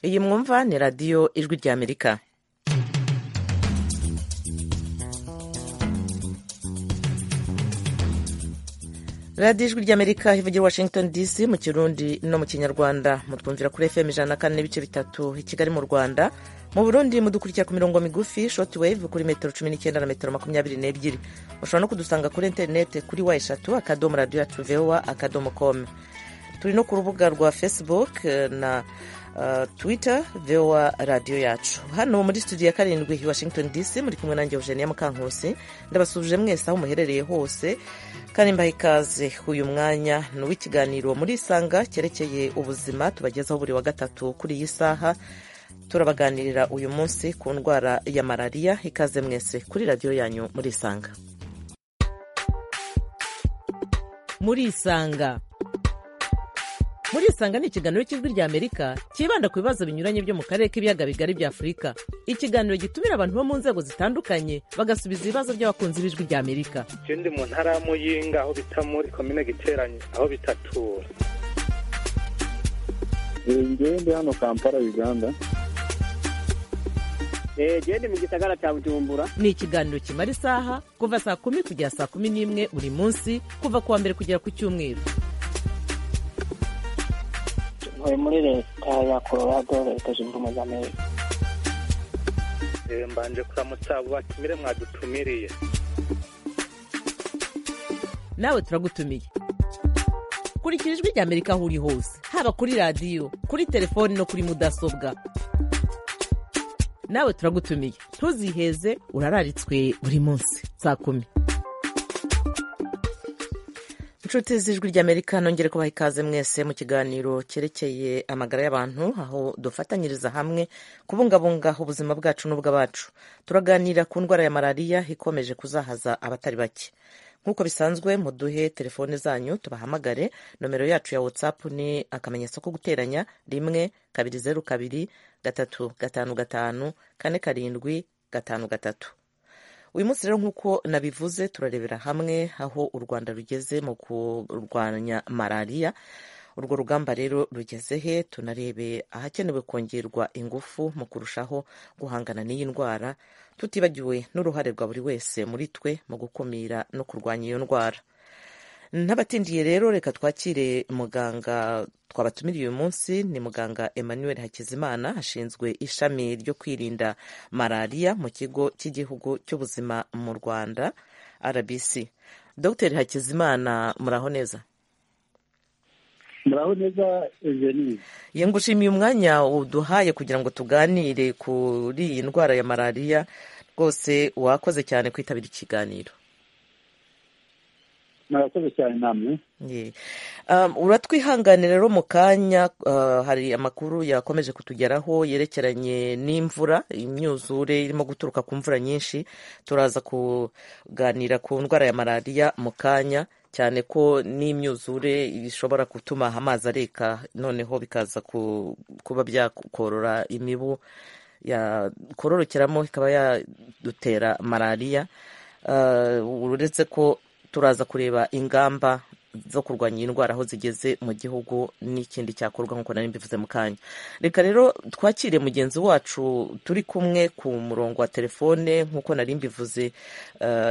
iyi mwumva ni radiyo ijwi ry'amerika radiyo ijwi ry'amerika ivugira washington dc mu kirundi no mu kinyarwanda mutwumvira kuri fm ijana na kane n'ibice bitatu i kigali mu rwanda mu burundi mudukurikira ku mirongo migufi shoti wave kuri metero cumi n'icyenda na metero makumyabiri n'ebyiri ushobora no kudusanga kuri interineti kuri wa eshatu akadomo radiyo yacu vowa akadomo komu turi no ku rubuga rwa facebook na twitter vowa radiyo yacu hano muri studio ya karindwi i washington dc muri kumwe nanjye eugenia mukankusi ndabasuje mwese aho muherereye hose kandi mbaha ikaze uyu mwanya ni uw'ikiganiro murisanga cyerekeye ubuzima tubagezaho buri wa gatatu kuri iyi saha turabaganirira uyu munsi ku ndwara ya malariya ikaze mwese kuri radiyo yanyu murisanga murisanga murisanga ni ikiganiro cy'ijwi ry'amerika cyibanda ku bibazo binyuranye byo mu karere k'ibiyaga bigari bya afurika ikiganiro gitumira abantu bo mu nzego zitandukanye bagasubiza ibibazo by'abakunzi b'ijwi ry'amerika ikindi mu ntara ya muyinga aho bita muri komine giteranye aho bitatura ngende ndi hano kampala uganda gende mu gisagara cya bujumbura ni ikiganiro kimara isaha kuva saa kumi kugera saa kumi n'imwe buri munsi kuva ku wa mbere kugera ku cyumweru ntuye muri leta ya colorado leta zunze ubumwe za amerika mbanje kuramutsa abo batumire mwadutumiriye nawe turagutumiye kurikira ijwi rya amerika aho uri hose haba kuri radiyo kuri telefoni no kuri mudasobwa nawe turagutumiye ntuziheze urararitswe buri munsi saa kumi inshuti z'ijwi ry'amerika nongere kubaha ikaze mwese mu kiganiro cyerekeye amagara y'abantu aho dufatanyiriza hamwe kubungabunga ubuzima bwacu n'ubw'abacu turaganira ku ndwara ya malariya ikomeje kuzahaza abatari bake nk'uko bisanzwe muduhe telefone zanyu tubahamagare nomero yacu ya whatsapp ni akamenyetso ko guteranya rimwe kabiri zeru kabiri gatatu gatanu gatanu kane karindwi gatanu gatatu uyu munsi rero nk'uko nabivuze turarebera hamwe aho u rwanda rugeze mu kurwanya malariya urwo rugamba rero rugeze he tunarebe ahakenewe kongerwa ingufu mu kurushaho guhangana n'iyi ndwara tutibagiwe n'uruhare rwa buri wese muri twe mu gukumira no kurwanya iyo ndwara n'abatindiye rero reka twakire muganga twabatumiriye uyu munsi ni muganga emmanuel hakizimana ashinzwe ishami ryo kwirinda malariya mu kigo cy'igihugu cy'ubuzima mu rwanda rbc dr hakizimana muraho neza muraho neza eugenie ye ngushimiye umwanya uduhaye kugira ngo tuganire kuri iyi ndwara ya malariya rwose wakoze cyane kwitabira ikiganiro murakoze cyane namwe uratwihangane rero mu kanya hari amakuru yakomeje kutugeraho yerekeranye n'imvura imyuzure irimo guturuka ku mvura nyinshi turaza kuganira ku ndwara ya malariya mu kanya cyane ko n'imyuzure ishobora gutuma amazi areka noneho bikaza kuba byakorora imibu yakororokeramo ikaba yadutera malariya uretse ko turaza kureba ingamba zo kurwanya iyi ndwara aho zigeze mu gihugu n'ikindi cyakorwa nk'uko nari mbivuze mu kanya reka rero twakire mugenzi wacu turi kumwe ku murongo wa telefone nk'uko nari mbivuze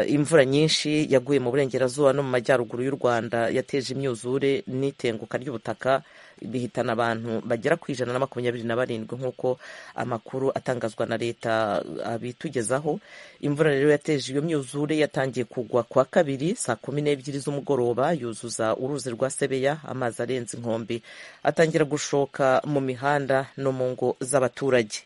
imvura nyinshi yaguye mu burengerazuba no mu majyaruguru y'u rwanda yateje imyuzure n'itenguka ry'ubutaka bihitana abantu bagera ku ijana na makumyabiri na barindwi nk'uko amakuru atangazwa na leta abitugezaho imvura rero yateje iyo myuzure yatangiye kugwa ku wa kabiri saa kumi n'ebyiri z'umugoroba yuzuye uruzi rwa sebeya amazi arenze inkombe atangira gushoka mu mihanda no mu ngo z'abaturage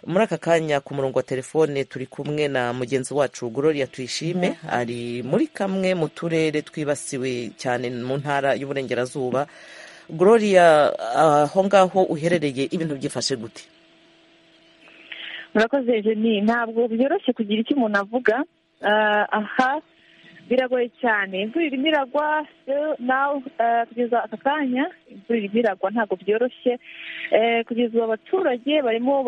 muri aka kanya ku murongo wa telefone turi kumwe na mugenzi wacu Gloria tuyishime ari muri kamwe mu turere twibasiwe cyane mu ntara y'uburengerazuba Gloria aho ngaho uherereye ibintu byifashe gute murakoze jeni ntabwo byoroshye kugira icyo umuntu avuga aha biragoye cyane imvura irimo iragwa nawe kugeza aka kanya imvura irimo iragwa ntabwo byoroshye kugeza ubu abaturage barimo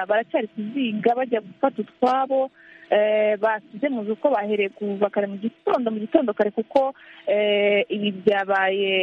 baracyari kuzinga bajya gufata utwabo eh, basize muzi uko bahereye kuva kare mu gitondo mu gitondo kare kuko eh, ibi byabaye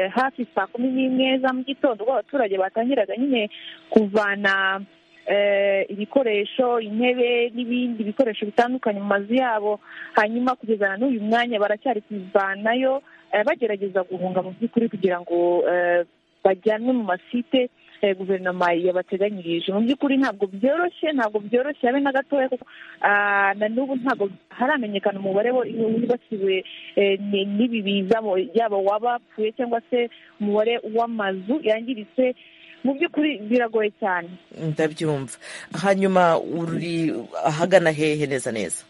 hafi saa kumi n'imwe za mu gitondo ubwo abaturage batangiraga nyine kuvana eh, ibikoresho intebe n'ibindi bikoresho bitandukanye mu mazu yabo hanyuma kugeza na n'uyu mwanya baracyari kuzanayo eh, bagerageza guhunga mu by'ukuri kugira ngo eh, bajyanwe mu masite eh, guverinoma yabateganyirije mu by'ukuri ntabwo byoroshye ntabwo byoroshye habe na gatoya kuko ah, na n'ubu ntabwo haramenyekana umubare wo- wibasiwe eh, ni- n'ibi biza mu- yaba wabapfuye cyangwa se umubare w'amazu yangiritse mu by'ukuri biragoye cyane ndabyumva hanyuma uri ahagana hehe neza neza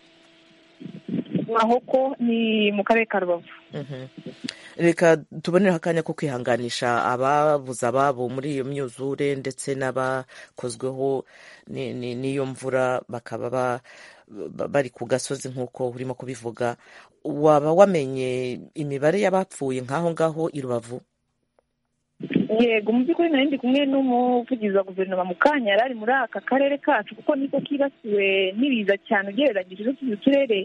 mahoko ni mu karere ka rubavu Mhm. reka tubonereho akanya ko kwihanganisha ababuze ababo muri iyo myuzure ndetse n'abakozweho ni- ni- n'iyo mvura bakaba ba- ba- bari ku gasozi nk'uko urimo kubivuga waba wamenye imibare y'abapfuye nk'aho ngaho i rubavu yego mu by'ukuri nari ndi kumwe n'umuvugizi wa guverinoma mu kanya yari ari muri aka karere kacu kuko niko kibasiwe n'ibiza cyane ugereranyije n'utundi turere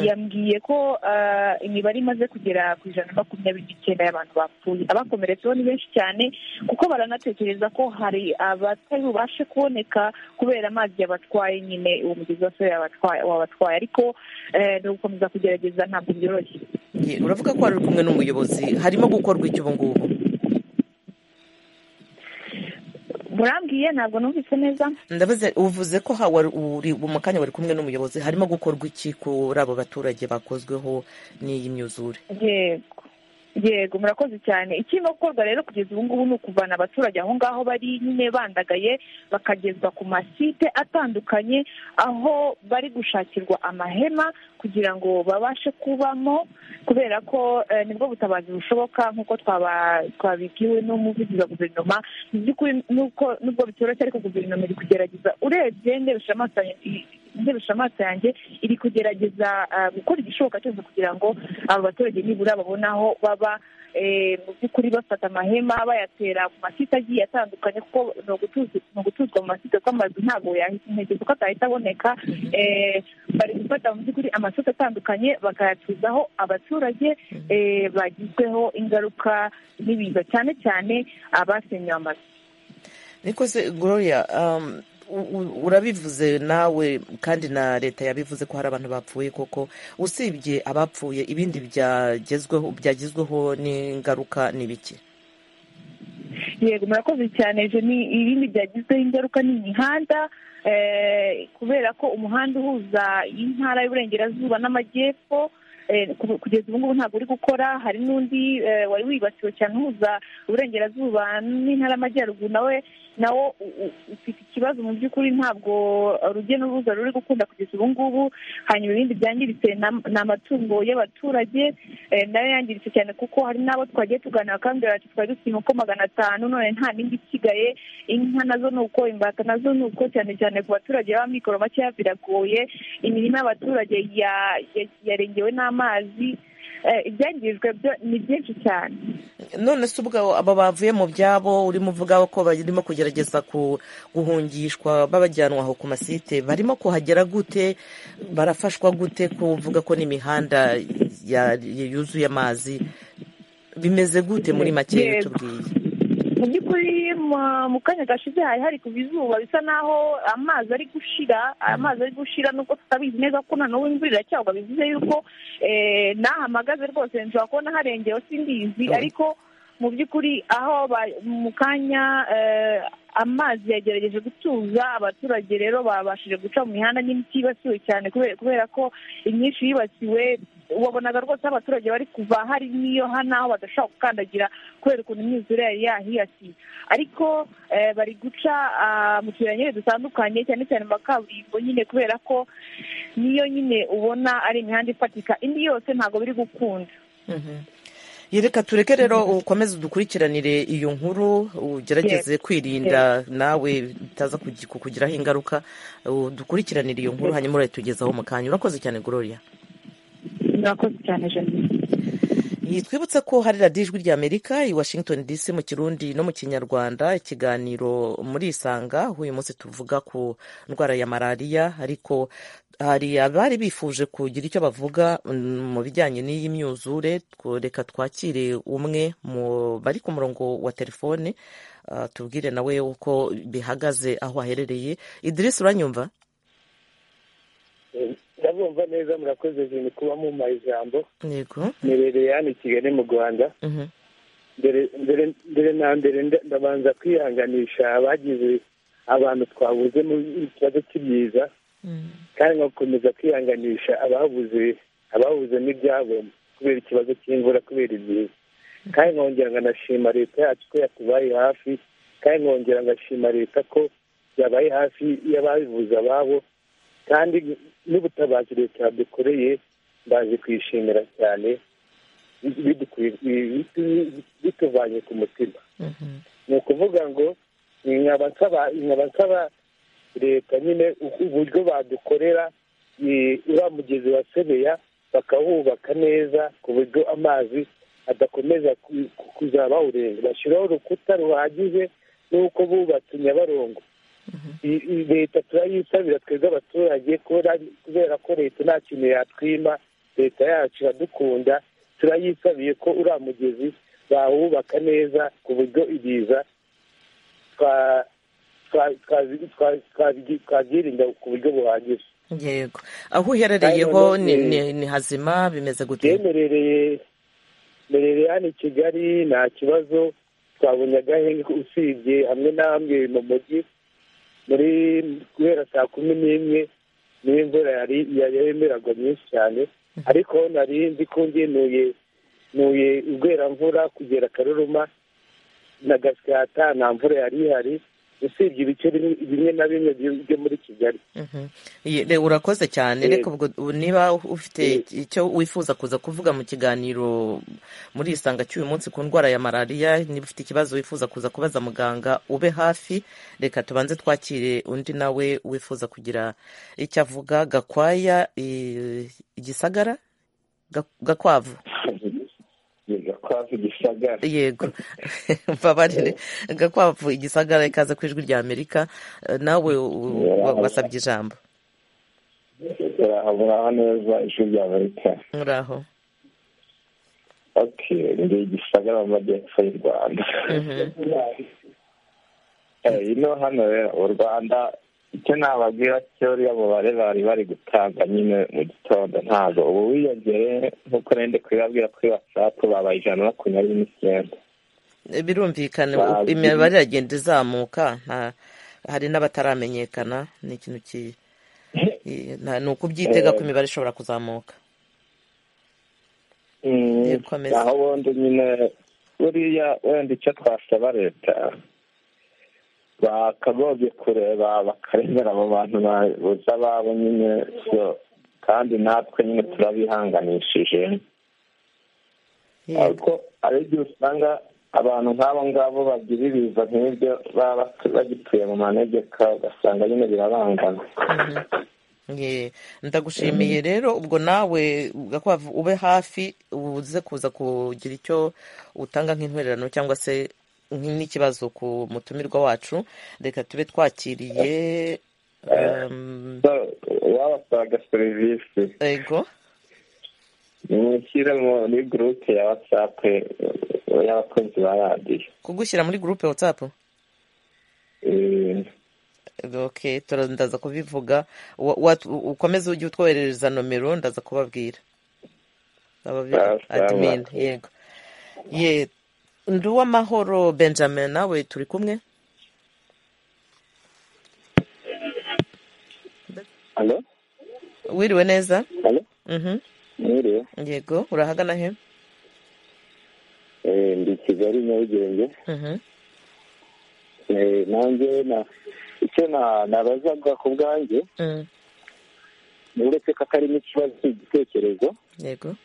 yambwiye ko ah, imibare imaze kugera ku ijana na makumyabiri n'icyenda y'abantu bapfuye abakomeretseho ni benshi cyane kuko baranatekereza ko hari abatari bubashe kuboneka kubera amazi yabatwaye nyine uwo mugezi wa soya yabatwaye- wabatwaye ariko eh, ni ugukomeza kugerageza ntabwo byoroshye Ye, uravuga ko wari uri kumwe n'umuyobozi harimo gukorwa iki ubu ngubu murambwiye ntabwo numvise neza ndabaza uvuze ko ha- wari- uri mu kanya wari kumwe n'umuyobozi harimo gukorwa iki kuri abo baturage bakozweho n'iyi myuzure yego yego murakoze cyane ikirimo gukorwa rero kugeza ubu ngubu ni ukuvana abaturage aho ngaho bari nyine bandagaye bakagezwa ku masite atandukanye aho bari gushakirwa amahema kugira ngo babashe kubamo kubera ko eh, nibwo butabazi bushoboka nk'uko twaba- twabibwiwe n'umuvugizi wa guverinoma mu by'ukuri nuko nubwo bitoroshye ariko guverinoma iri kugerageza urebye ndebesha amaso yanjye- ndebesha amaso yanjye iri kugerageza ah, gukora igishoboka cyose kugira ngo abo baturage nibura babone aho baba eh, mu by'ukuri bafata amahema bayatera ku masite agiye atandukanye kuko ni ugutuza- ni ugutuzwa mu masite kuko amazu ntabwo yahita intege kuko atahita aboneka eh, bari gufata mu by'ukuri amasoko atandukanye bakayatuzaho abaturage eh, bagizweho ingaruka n'ibiza cyane cyane abasenyewe amazu nikoze gloria um, u- u- urabivuze nawe kandi na leta yabivuze ko hari abantu bapfuye koko usibye abapfuye ibindi byagezweho byagizweho n'ingaruka ni bike yego murakoze cyane ejo ni ibindi byagizweho ingaruka ni imihanda eh, kubera ko umuhanda uhuza intara y'uburengerazuba n'amajyepfo eh, ku- kugeza ubu ngubu ntabwo uri gukora hari n'undi eh, wari wibasiwe cyane uhuza uburengerazuba n'intara y'amajyaruguru nawe nawo u- u- ufite ikibazo mu by'ukuri ntabwo urujya n'uruza ruri gukunda kugeza ubu ngubu hanyuma ibindi byangiritse nam- ni amatungo y'abaturage eh, nayo yangiritse cyane kuko hari n'abo twagiye tuganira bakambwira bati twari dufite inkoko magana atanu none nta n'indi isigaye inka nazo ni uko imbata nazo ni uko cyane cyane ku baturage b'amikoro makeya biragoye imirima y'abaturage ya- ya- yarengewe n'amazi Eh, ibyangirijwe byo ni byinshi cyane none se ubwo aba bavuye mu byabo urimo uvuga ko barimo kugerageza ku- guhungishwa babajyanwa aho ku masite barimo kuhagera gute barafashwa gute kuvuga ko n'imihanda ya- yuzuye amazi bimeze gute muri make Yego. tubwiye mu by'ukuri mu- mu kanya gashize hari hari kuva izuba bisa naho amazi ari gushira amazi ari gushira nubwo tutabizi neza kuko na n'ubu imvura iracyagwa bivuze yuko eh, nahamagaze rwose nshobora kubona harengewe simbizi Mhm. ariko mu by'ukuri aho ba- mu kanya eh, amazi yagerageje gutuza abaturage rero babashije guca mu mihanda n'imiti yibasiwe cyane kubera kubera ko imyinshi yibasiwe wabonaga rwose aho abaturage bari kuva hari n'iyo hano aho badashobora gukandagira kubera ukuntu imyuzure yari yahiyasiye ariko eh, bari guca ah, mu tuyira nyine dutandukanye cyane cyane mu makaburimbo nyine kubera ko niyo nyine ubona ari imihanda ifatika indi yose ntabwo biri gukunda Mhm. Ye, reka tureke rero ukomeze udukurikiranire iyo nkuru ugerageze kwirinda nawe bitaza kugi- kukugiraho ingaruka udukurikiranire iyo nkuru hanyuma urayitugezaho mu kanya urakoze cyane gloria murakoze cyane jenoside twibutse ko hari radiyo ijwi ry'amerika i washington dc mu kirundi no mu kinyarwanda ikiganiro muri isanga aho uyu munsi tuvuga ku ndwara ya malariya ariko hari abari bifuje kugira icyo bavuga mm, mu bijyanye n'iyi myuzure tw- reka twakire umwe mu bari ku murongo wa telefone ah, tubwire nawe uko bihagaze aho aherereye idirisi uranyumva ndabumva neza murakoze jimmy kuba muma ijambo yego mirereye hano i kigali mu rwanda Mhm. mbere mbere mbere na mbere nda- ndabanza kwihanganisha abagize abantu twabuze mu kibazo cy'ibiza kandi nkakomeza kwihanganisha ababuze ababuze n'ibyabo kubera ikibazo cy'imvura kubera ibiza kandi nkongera nkanashima leta yacu ko yatubaye hafi kandi nkongera ngashima leta ko yabaye hafi y'ababivuze ababo kandi n'ubutabazi leta yadukoreye ndaje kuyishimira cyane bidukuye- bitu- bituvanye ku mutima ni ukuvuga ngo ni nkaba nsaba nkaba nsaba leta nyine uko- uburyo badukorera eh, uriya mugezi wa sebeya bakawubaka neza ku buryo amazi adakomeza ku- ku- kuzaba awurenga bashyiraho urukuta ruhagije n'uko bubatse nyabarongo I- i- leta turayisabira twebwe abaturage kubera- kubera ko leta nta kintu yatwima leta yacu iradukunda turayisabiye ko uriya mugezi bawubaka neza ku buryo ibiza twa- twa- twazi- twa- twazi- twabyirinda ku buryo buhagije yego aho uherereyeho Hano ni, ni- ni, ni hazima bimeze gute yemerereye merereye hano i kigali nta kibazo twabonye agahenge usibye hamwe n'amwe mu mujyi muri guhera saa kumi n'imwe niyo imvura yari yari yemeragwa nyinshi cyane ariko nari nzi ko ngenuye nuye urweramvura kugera akaruruma na gasyata nta mvura yari ihari usibye ibice bimwe- bimwe na bimwe byo byo muri kigali Mhm. Ye- re- urakoze cyane Yego. reka ubwo ubu niba ufite Yego. icyo wifuza kuza kuvuga mu kiganiro muri isanga cy'uyu munsi ku ndwara ya malariya niba ufite ikibazo wifuza kuza kubaza muganga ube hafi reka tubanze twakire undi nawe wifuza kugira icyo avuga gakwaya i- igisagara Ga- gakwavu gakwavu gisagara yego mbabarire gakwavu igisagara ikaze ku ijwi rya amerika Eh, nawe u- wa- wasabye ijambo muraho neza ishuri rya amerika muraho oke ndi gisagara mu majyepfo y'u rwanda Eh, ino hano rero u rwanda icyo nababwira cyo uriya mubare bari bari gutanga nyine mu gitondo ntabwo ubu wiyongere nk'uko nende kubibabwira kuri watsapu babaye ijana na makumyabiri n'icyenda birumvikana Bazi. imibare iragenda izamuka nta- hari n'abataramenyekana ni ikintu ki i- nta- ni ukubyitega ko imibare ishobora kuzamuka Mm, Yego, ameze. aho bundi nyine buriya wenda icyo twasaba leta bakagombye kureba bakarebera abo bantu babuze ababo nyine so kandi natwe nyine turabihanganishije Yego. ariko hari igihe usanga abantu nk'abo ngabo bagira ibiza nk'ibyo baba batu- bagituye mu manegeka ugasanga nyine birabangana Ye. ndagushimiye rero ubwo nawe ugakwavu ube hafi uze kuza kugira icyo utanga nk'intwererano cyangwa se nk'i- n'ikibazo ku mutumirwa wacu reka tube twakiriye um, So, wabasaga serivisi ego mushyire muri gurupe ya watsapu y'abakozi ba radiyo kugushyira muri gurupe watsapu Eh, ok tura- ndaza kubivuga Wa- wa- ukomeze ujye utwoherereza nomero ndaza kubabwira Ababi- Ah, sawa. admin yego ye nduwamahoro benjamin nawe turi kumwe Alo? wiriwe neza Alo? Mhm. Mwiriwe? yego urahagana he Eh, ndi Kigali Nyarugenge. Mhm. Eh, nanjye na icyo na- nabazaga ku bwanjye Mm, ni uretse ko akarimo ikibazo cy'igitekerezo yego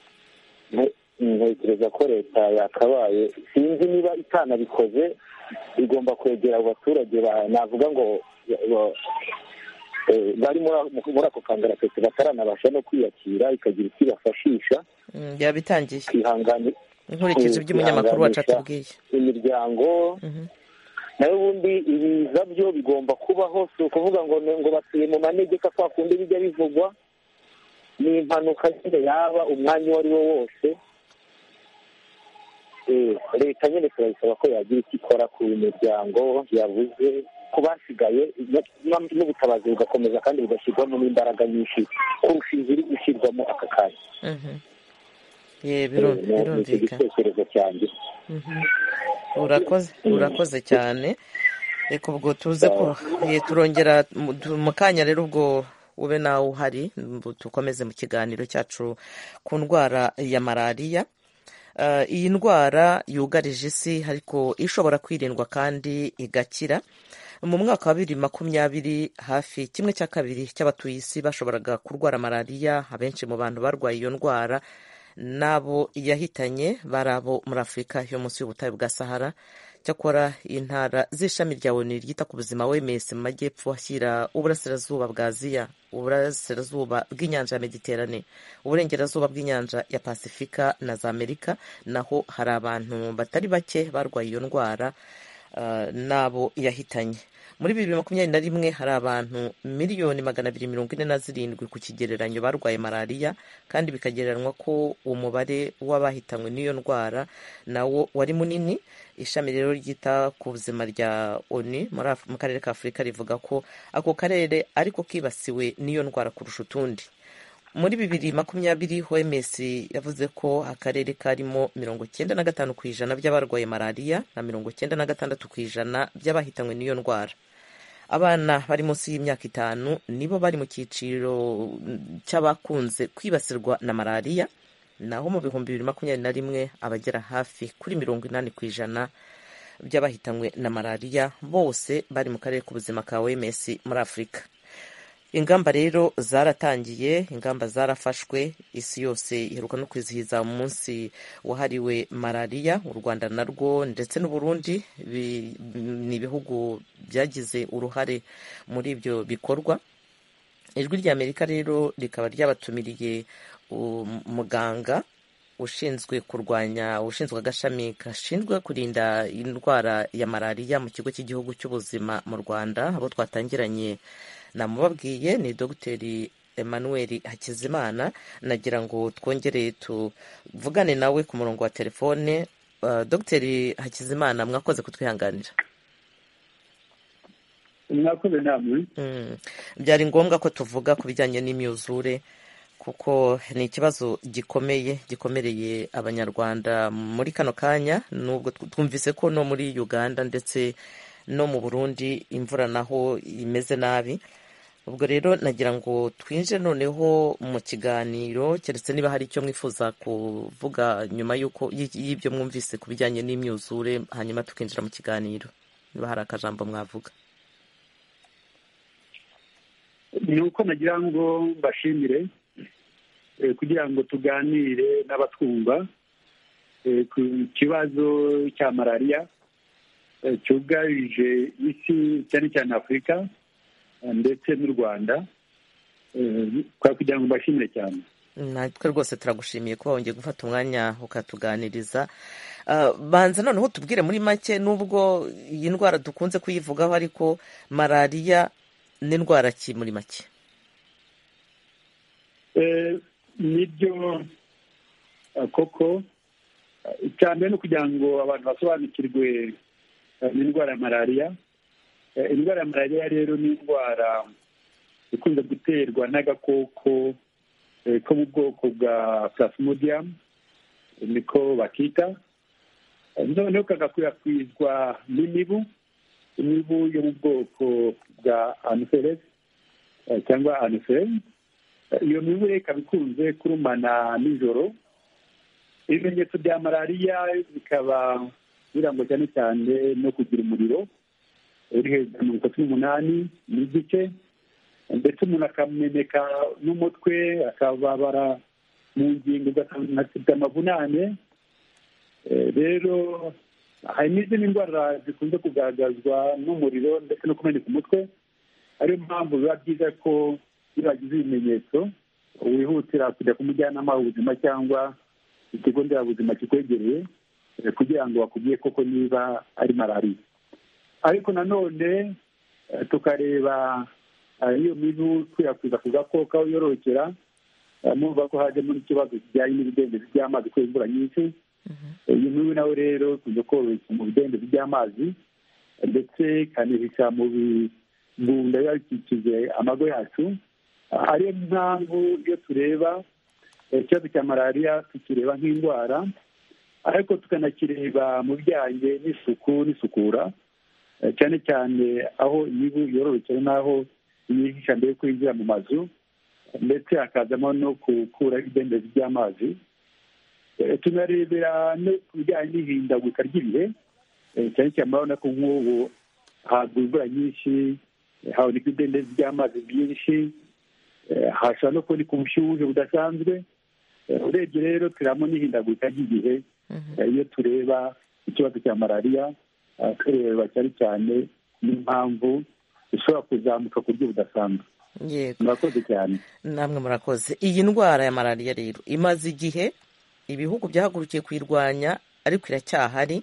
nte- ntekereza ko leta yakabaye sinzi niba itanabikoze igomba kwegera abo baturage ba- navuga ngo ba- ba- eh, bari muri ako- muri ako kangaratete bataranabasha no kwiyakira ikagira icyo ibafashisha Mm, yabitangiye ikihangani- inkurikizi by'umunyamakuru wacu atubwiye imiryango nayo ubundi ibiza byo bigomba kubaho si ukuvuga ngo ni ngo batuye mu manegeka kwa kundi bijya bivugwa ni impanuka nyine yaba umwanya uwo ari wo wose Eh, leta nyine turayisaba ko yagira icyo ikora ku miryango yabuze ku basigaye no- n'ubutabazi bugakomeza kandi bugashyirwamo n'imbaraga nyinshi kurusha iziri ishyirwamo aka kanya Mhm. ye Eh, biru- ni- ni icyo birumvikana gitekerezo cyanjye Mhm. urakoze urakoze cyane reka ubwo tuze ko ye, turongera mu- tu- mu kanya rero ubwo ube nawe uhari mbu dukomeze mu kiganiro cyacu ku ndwara ya malariya Eh, iyi ndwara yugarije isi ariko ishobora kwirindwa kandi igakira mu mwaka wa bibiri makumyabiri hafi kimwe cya kabiri cy'abatuye isi bashoboraga kurwara malariya abenshi mu bantu barwaye iyo ndwara n'abo yahitanye bari abo muri afurika yo munsi y'ubutayu bwa sahara cyakora intara z'ishami rya oni ryita ku buzima wms mu majyepfo ashyira uburasirazuba bwa aziya uburasirazuba bw'inyanja ya mediterane uburengerazuba bw'inyanja ya pasifika na za amerika naho hari abantu batari bake barwaye iyo ndwara ah, n'abo yahitanye muri bibiri makumyabiri na rimwe hari abantu miliyoni magana abiri mirongo ine na zirindwi ku kigereranyo barwaye malariya kandi bikagereranywa ko umubare w'abahitanywe n'iyo ndwara nawo wari munini ishami rero ryita ku buzima rya oni muri Af- mu karere ka afurika rivuga ko ako karere ariko kibasiwe n'iyo ndwara kurusha utundi muri bibiri makumyabiri OMS yavuze ko akarere karimo mirongo icyenda na gatanu ku ijana by'abarwaye malariya na mirongo icyenda na gatandatu ku ijana by'abahitanywe n'iyo ndwara abana bari munsi y'imyaka itanu nibo bari mu cyiciro mm, cy'abakunze kwibasirwa na malariya naho mu bihumbi bibiri makumyabiri na rimwe abagera hafi kuri mirongo inani ku ijana by'abahitanywe na malariya bose bari mu karere k'ubuzima ka OMS muri afurika ingamba rero zaratangiye ingamba zarafashwe isi yose iheruka no kwizihiza umunsi wahariwe malariya u rwanda narwo ndetse n'uburundi bi- ni ibihugu byagize uruhare muri ibyo bikorwa ijwi ry'amerika rero rikaba ryabatumiriye um- muganga ushinzwe kurwanya ushinzwe agashami gashinzwe kurinda indwara ya malariya mu kigo cy'igihugu cy'ubuzima mu rwanda abo twatangiranye namubabwiye ni dogiteri emmanuel hakizimana nagira ngo twongere tuvugane nawe ku murongo wa telefone Uh, dogiteri hakizimana mwakoze kutwihanganira mwakoze namwe Mm. byari ngombwa ko tuvuga ku bijyanye n'imyuzure kuko ni ikibazo gikomeye gikomereye abanyarwanda muri kano kanya nubwo tw- twumvise ko no muri uganda ndetse no mu burundi imvura naho imeze nabi ubwo rero nagira ngo twinjire noneho mu kiganiro keretse niba hari icyo mwifuza kuvuga nyuma y'uko y- y'ibyo mwumvise ku bijyanye n'imyuzure hanyuma tukinjira mu kiganiro niba hari akajambo mwavuga ni uko nagira ngo mbashimire eh, kugira ngo tuganire n'abatwumva eh, ku kibazo cya malariya eh, cyugarije isi cyane cyane afurika eh, ndetse n'u rwanda Eh, kwa- kugira ngo mbashimire cyane natwe rwose turagushimiye kuba wongeye gufata umwanya ukatuganiriza Ah, banza noneho tubwire muri make nubwo iyi ndwara dukunze kuyivugaho ariko malariya ni indwara ki muri make Eh, nibyo eh, koko eh, cyane no kugira ngo abantu basobanukirwe eh, n'indwara ya malariya Eh, indwara ya malariya rero ni indwara ikunze guterwa n'agakoko eh, ko mu bwoko bwa plasmodium niko bakita Eh, noneho kagakwirakwizwa n'imibu imibu yo mu bwoko bwa anopheles eh, cyangwa anopheles iyo mibu rero ikaba ikunze kurumana nijoro ibimenyetso bya malariya bikaba birangwa cyane cyane no kugira umuriro uri hejuru ya mirongo itatu n'umunani n'igice ndetse umuntu akameneka n'umutwe akababara mu ngingo ugasanga afite amavunane Eh, rero hari n'izindi ndwara zikunze kugaragazwa n'umuriro ndetse no kumeneka umutwe ariyo mpamvu biba byiza ko iyo bagize ibimenyetso wihutira kujya ku mujyanama w'ubuzima cyangwa ikigo nderabuzima kikwegereye eh, kugira ngo bakubwiye koko niba ari malariya ariko nanone eh, tukareba eh, iyo mibu ikwirakwiza ku gakoko aho yororokera eh, mumva ko hajemo n'ikibazo kijyanye n'ibidendezi by'amazi kubera imvura nyinshi Eh, iyo mibu nawe rero ikunze kororokera mu bidendezi by'amazi eh, ndetse ikanihisha mu bigunda biba bikikije amago yacu Ah, ariyo mpamvu iyo tureba eh, ikibazo cya malariya tukireba nk'indwara ariko tukanakireba mu bijyanye n'isuku n'isukura Eh, cyane cyane aho imibu yororokera n'aho yihisha mbere yuko yinjira mu mazu ndetse hakazamo no gukura ibidendezi by'amazi Eh, tunarebera no ku bijyanye n'ihindagurika ry'ibihe Eh, cyane cyane murabona ko nk'ubu hagwa imvura nyinshi eh, haboneka ibidendezi by'amazi byinshi Eh, hashobora no kuboneka ubushyuhe budasanzwe Eh, urebye rero turamo n'ihindagurika ry'igihe Eh, iyo tureba ikibazo cya malariya eh, tureba cyane cyane n'impamvu ishobora kuzamuka ku buryo budasanzwe yego murakoze cyane namwe murakoze iyi ndwara ya malariya rero imaze igihe ibihugu byahagurukiye kuyirwanya ariko iracyahari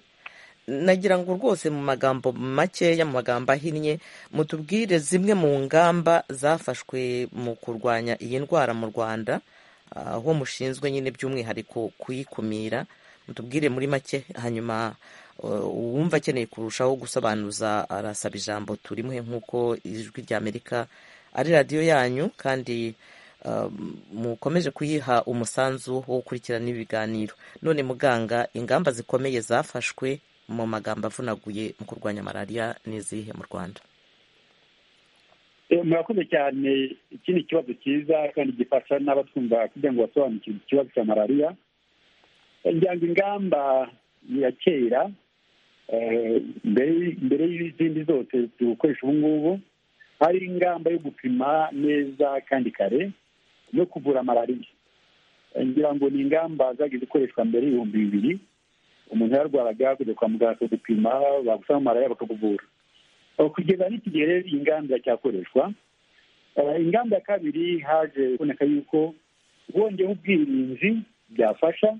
nagira ngo rwose mu magambo makeya mu magambo ahinnye mutubwire zimwe mu ngamba zafashwe mu kurwanya iyi ndwara mu rwanda ah, aho mushinzwe nyine by'umwihariko kuyikumira mutubwire muri make hanyuma uh, uwumva akeneye kurushaho gusobanuza arasaba ijambo turimuhe nk'uko ijwi ry'amerika ari radiyo yanyu kandi uh, mukomeje kuyiha umusanzu wo gukurikirana ibiganiro none muganga ingamba zikomeye zafashwe mu magambo avunaguye mu kurwanya malariya ni izihe mu rwanda Eh, murakoze cyane iki ni ikibazo cyiza kandi gifasha n'abatwumva kugira ngo basobanukirwe ikibazo cya malariya Eh, ngira ngo ingamba ya kera eh, mbere- mbere y'izindi zose dukoresha ubu ngubu hari ingamba yo gupima neza kandi kare no kuvura malariya Eh, ngira ngo ni ingamba zagiye zikoreshwa mbere y'ibihumbi bibiri umuntu yararwaraga kujya kwa muganga bakagupima bagusaba malariya bakakuvura Aho kugeza n'iki gihe rero iyi ngamba iracyakoreshwa Eh, ingamba ya kabiri haje kuboneka yuko wongeyeho ubwirinzi byafasha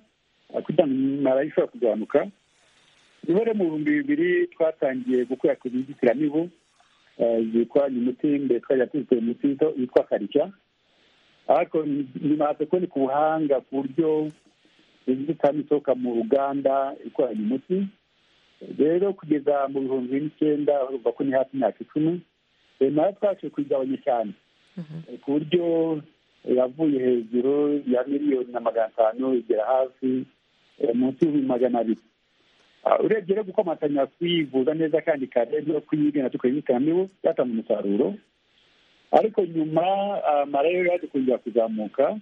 eh, kugira ngo malariya ishobora kugabanuka niho rero mu bihumbi bibiri twatangiye gukwirakwiza inzitiramibu eh, zikoranye umuti mbere twajya tuzitera umuti witwa- witwa karishya ariko nyuma haza kuboneka ubuhanga ku buryo inzitiramibu isohoka mu ruganda ikoranye umuti rero kugeza mu bihumbi n'icyenda urumva ko ni hafi imyaka icumi eh, nayo twabashije kuyigabanya cyane Eh, ku buryo yavuye hejuru ya miliyoni na magana atanu igera hafi eh, munsi y'ibihumbi magana abiri Ah, urebye rero gukomatanya kuyivuza neza kandi kare no kuyirinda tukayizitamibu byatanga umusaruro ariko nyuma amarayo yaje kongera kuzamuka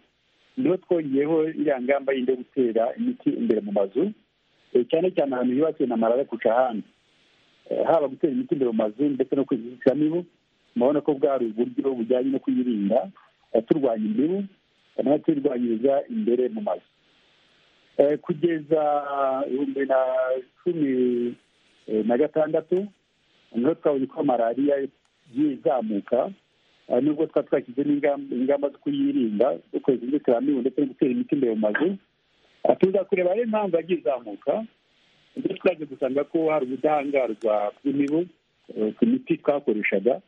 niho twongeyeho iriya ngamba yindi yo gutera imiti imbere mu mazu Eh, cyane cyane ahantu yubakiwe na malariya kurusha ahandi Eh, haba gutera imiti imbere mu mazu ndetse no kwirinda inzitiramibu murabona ko bwari uburyo bujyanye no kuyirinda eh, turwanya imibu eh, nayo tuyirwanyiriza imbere mu mazu Eh, kugeza ibihumbi na cumi eh, na gatandatu niho twabonye ko malariya yizamuka eh, nubwo twari twashyize n'ingamba ingamba zo kuyirinda zo kohereza inzitiramibu ndetse no gutera imiti imbere mu mazu Ah, tuza kureba rero impamvu yagiye izamuka ibyo twaje gusanga ko hari ubudahangarwa bw'imibu eh, ku miti twakoreshaga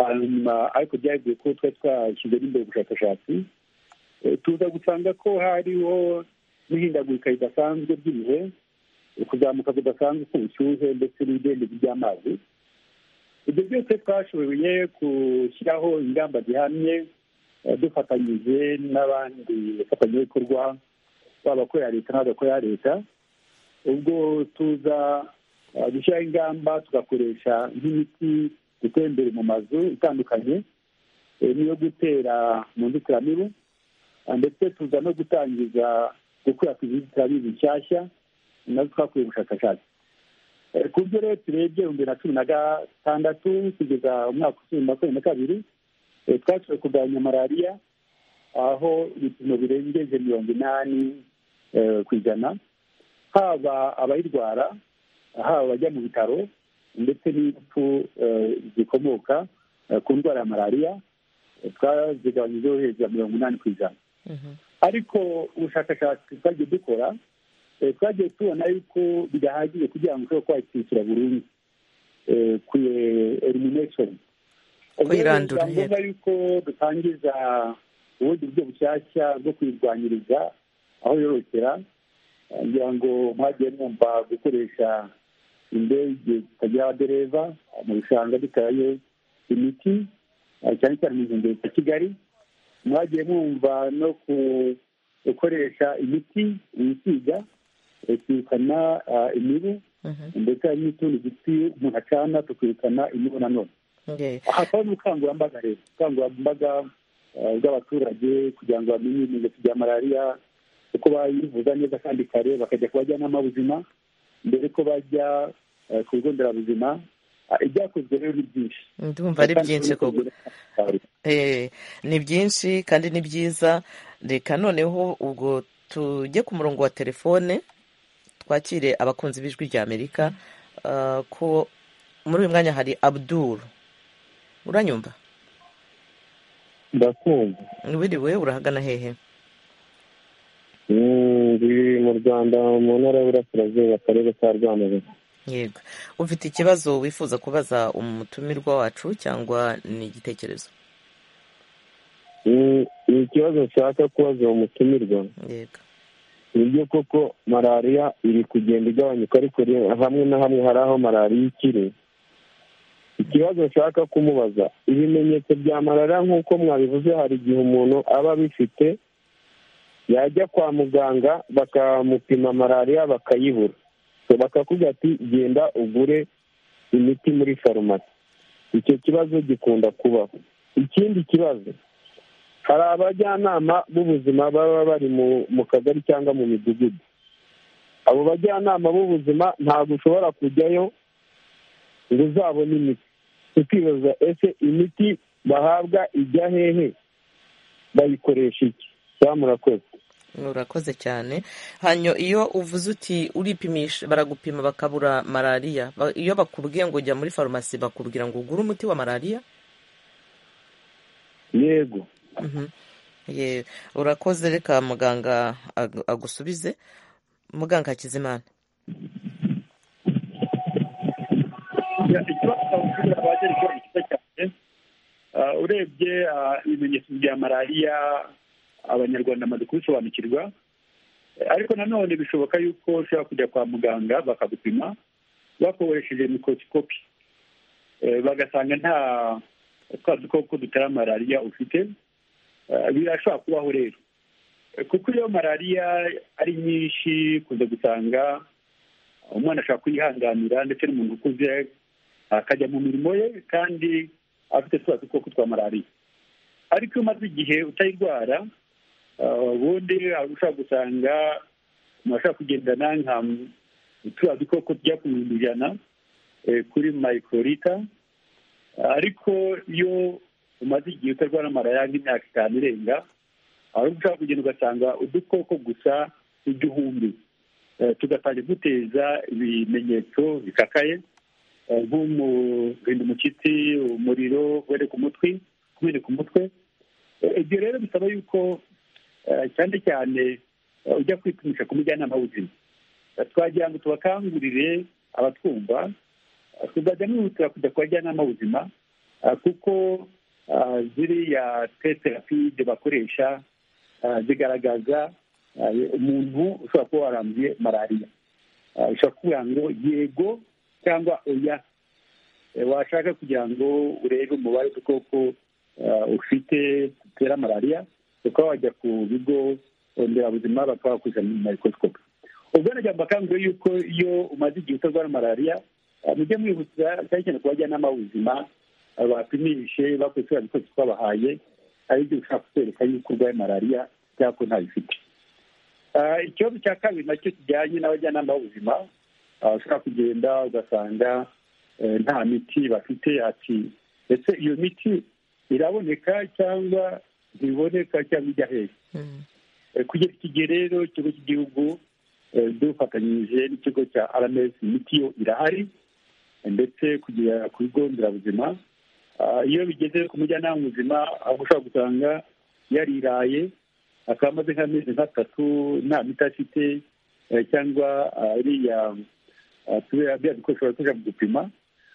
hanyuma ariko byagiye ko twari twashyize n'imbere ubushakashatsi Eh, tuza gusanga ko hariho n'ihindagurika ridasanzwe ry'ibihe eh, kuzamuka kudasanzwe k'ubushyuhe ndetse n'ibidendezi by'amazi ibyo byose twashoboye gushyiraho ingamba zihamye eh, dufatanyije n'abandi bafatanyabikorwa baba abakorera leta n'abadakorera leta ubwo tuza eh, gushyiraho ingamba tugakoresha nk'imiti gutera imbere mu mazu itandukanye eh, n'iyo gutera mu nzitiramibu Ah, ndetse tuza no gutangiza gukwirakwiza inzitiramibu nshyashya nazo twakoreye ubushakashatsi Eh, ku byo rero turebye ibihumbi bibiri na cumi na gatandatu kugeza umwaka usubira makumyabiri na kabiri eh, twashoboye kurwanya malariya aho ibipimo birengeje mirongo inani eh, ku ijana haba abayirwara haba abajya mu bitaro ndetse n'impfu eh, zikomoka eh, ku ndwara ya malariya Eh, twazigabanyijeho hejuru ya mirongo inani ku ijana ariko ubushakashatsi twagiye dukora twagiye tubona yuko bidahagije kugira ngo ushobore kwakishyura burundu ku elimination Kuyirandura, ni ngombwa yuko dutangiza ubundi buryo bushyashya bwo kuyirwanyiriza aho yorokera kugira ngo mwagiye mwumva gukoresha indege zitagira abadereva mu bishanga dutaye imiti eh, cyane cyane mu nkengero za kigali mwagiye mwumva no ku- gukoresha imiti yisiga eh, kwirukana ah, imibu ndetse hari n'utundi duti umuntu acana tukirukana imibu nanone Okay. hakaba n'ubukangurambaga rero ubukangurambaga eh, bw'abaturage kugira ngo bamenye ibimenyetso bya malariya uko bayivuza neza kandi kare bakajya ku bajyanama b'ubuzima mbere ko bajya eh, ku bigo nderabuzima Ah, ibyakozwe rero ni byinshi ndumva ari byinshi koko Eh, ni byinshi kandi ni byiza reka noneho ubwo tujye ku murongo wa telefone twakire abakunzi b'ijwi rya amerika Ah, ko muri uyu mwanya hari abdul uranyumva ndakumva wiriwe urahagana hehe Mm, biri mu rwanda mu ntara y'uburasirazuba akarere ka rwamagana yego ufite ikibazo wifuza kubaza umutumirwa wacu cyangwa ni igitekerezo Mm, ikibazo nshaka kubaza uwo mutumirwa yego ni byo koko malariya iri kugenda igabanyuka ariko re- hamwe na hamwe hari aho malariya ikiri ikibazo nshaka kumubaza ibimenyetso bya malariya nk'uko mwabivuze hari igihe umuntu aba abifite yajya kwa muganga bakamupima malariya bakayibura So, bakakubwira ati genda ugure imiti muri farumasi icyo kibazo gikunda kubaho ikindi kibazo hari abajyanama b'ubuzima baba bari mu- mu kagari cyangwa mu midugudu abo bajyanama b'ubuzima ntabwo ushobora kujyayo ngo uzabone imiti tukibaza ese imiti bahabwa ijya hehe bayikoresha iki cyangwa murakoze urakoze cyane hanyuma iyo uvuze uti uripimisha baragupima bakabura malariya ba- iyo bakubwiye ngo jya muri farumasi bakubwira ngo ugure umuti wa malariya yego Mhm. Ye- urakoze reka muganga ag- agusubize muganga hakizimana ikibazo cyabashobora kuba cyari ikibazo cyiza cyane Ah, urebye ah, ibimenyetso bya malariya abanyarwanda bamaze kubisobanukirwa Eh, ariko nanone bishoboka yuko ushobora kujya kwa muganga bakagupima bakoresheje mikorosikopi bagasanga nta twa dukoko dutera malariya ufite Eh, birashobora kubaho rero Eh, kuko iyo malariya ari nyinshi kunze gusanga umwana ashobora kuyihanganira ndetse n'umuntu ukuze akajya mu mirimo ye kandi afite twa dukoko twa malariya ariko iyo umaze igihe utayirwara ah, ubundi ushobora gusanga umuntu ashobora kugendana nka turiya dukoko tujya ku bihumbi ijana eh, kuri mayikorita ariko iyo umaze igihe utarwara malariya nk'imyaka itanu irenga ahubwo ushobora kugenda ugasanga udukoko gusa igihumbi Eh, tugatangira duteza ibimenyetso bikakaye eh, nk'umurinda umushyitsi umuriro guhera ku mutwe kumeneka umutwe Eh, ibyo rero bisaba yuko eh, cyane cyane eh, ujya kwipimisha ku mujyanama w'ubuzima Eh, twagira ngo tubakangurire abatwumva eh, tuzajya nihutira kujya ku bajyanama b'ubuzima eh, kuko ah, ziriya teterapide bakoresha ah, zigaragaza ah, umuntu ushobora kuba waranduye malariya Ah, ushobora kuvuga ngo yego cyangwa oya Eh, washaka kugira ngo urebe umubare w'udukoko ah, ufite dutera malariya ukaba wajya ku bigo nderabuzima bakaba bakuzanira mayikorosikopi ubwo najya mbakanguriye yuko iyo umaze igihe utarwara malariya ah, mujye mwibutsa cyane cyane ku bajyanama b'ubuzima ah, bapimishe bakoze turiya dukoresho twabahaye ari byo bishobora kutwereka yuko urwaye malariya cyangwa ko ntabifite Ah, ikibazo cya kabiri nacyo kijyanye n'abajyanama b'ubuzima ah, ushobora kugenda ugasanga eh, nta miti bafite ati ese iyo miti iraboneka cyangwa ntiboneka cyangwa ijya hehe Eh, kugeza ikigihe rero ikigo cy'igihugu eh, dufatanyije n'ikigo cya rms imiti yo irahari eh, ndetse kugera ku bigo nderabuzima Ah, iyo bigeze ku mujyanama w'ubuzima aho ushobora gusanga yariraye akaba amaze nk'amezi nk'atatu nta miti afite cyangwa ariya biriya bikoresho bakoresha mu gupima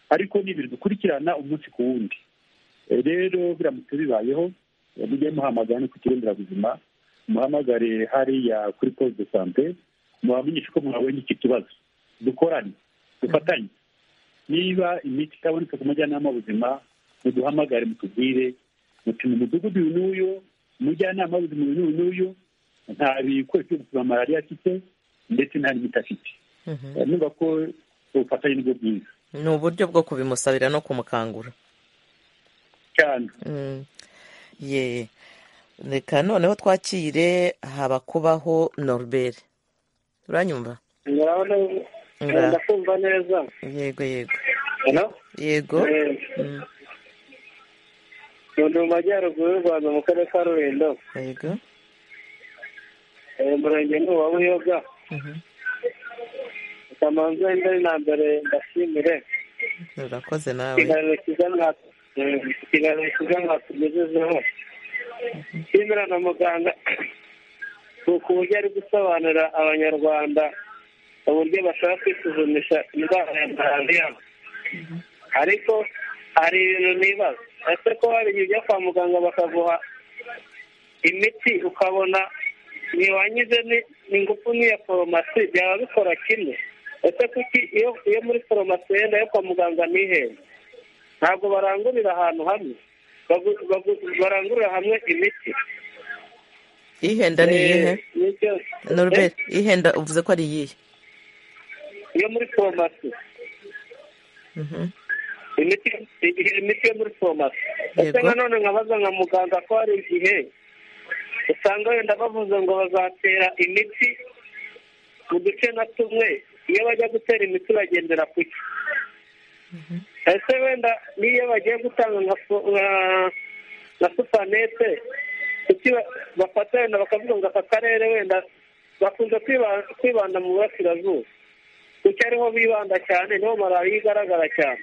ariko ni ibintu dukurikirana umunsi ku wundi rero biramutse bibayeho mujye muhamagara no ku kigo nderabuzima muhamagare hariya kuri poste de sante mubamenyeshe ko mwabonye iki kibazo dukorane dufatanye niba imiti itabonetse ku mujyanama w'ubuzima muduhamagare mutubwire muti mu mudugudu uyu n'uyu umujyanama w'ubuzima uyu n'uyu n'uyu nta bikoresho byo gupima malariya afite ndetse nta n'imiti afite niba ko ubufatanye nibwo bwiza ni uburyo bwo kubimusabira no kumukangura cyane ye reka noneho twakire habakubaho noruberi uranyumva ndakumva neza yego yego yego ndi mu majyaruguru y'u rwanda mu karere ka rulindo yego umurenge ni uwa buyoga kamanza indari na mbere ndashimire urakoze nawe ikiganiro cyiza mwatwe ikiganiro cyiza mwatugejejeho nshimira na muganga ku buryo ari gusobanurira abanyarwanda uburyo bashaka kwisuzumisha indwara ya malariya ariko hari ibintu nibaza ese ko hari igihe ujya kwa muganga bakaguha imiti ukabona ntiwangize ingufu n'iya foromasi byaba bikora kimwe ese kuki iyo muri foromasi yenda yo kwa muganga ntihenda ntabwo barangurira ahantu hamwe barangurira hamwe imiti ihenda ni iyihe noruberi ihenda uvuze ko ari iyihe iyo muri foromasi imiti yo muri foromasi ese nanone nkabaza nka muganga ko hari igihe usanga wenda bavuze ngo bazatera imiti mu duce na tumwe iyo bajya gutera imiti bagendera ku cyo ese wenda n'iyo bagiye gutanga nka supanete kuki bafata wenda bakavuga ngo aka karere wenda bakunze kwibanda mu burasirazuba kuko ariho bibanda cyane niho malariya igaragara cyane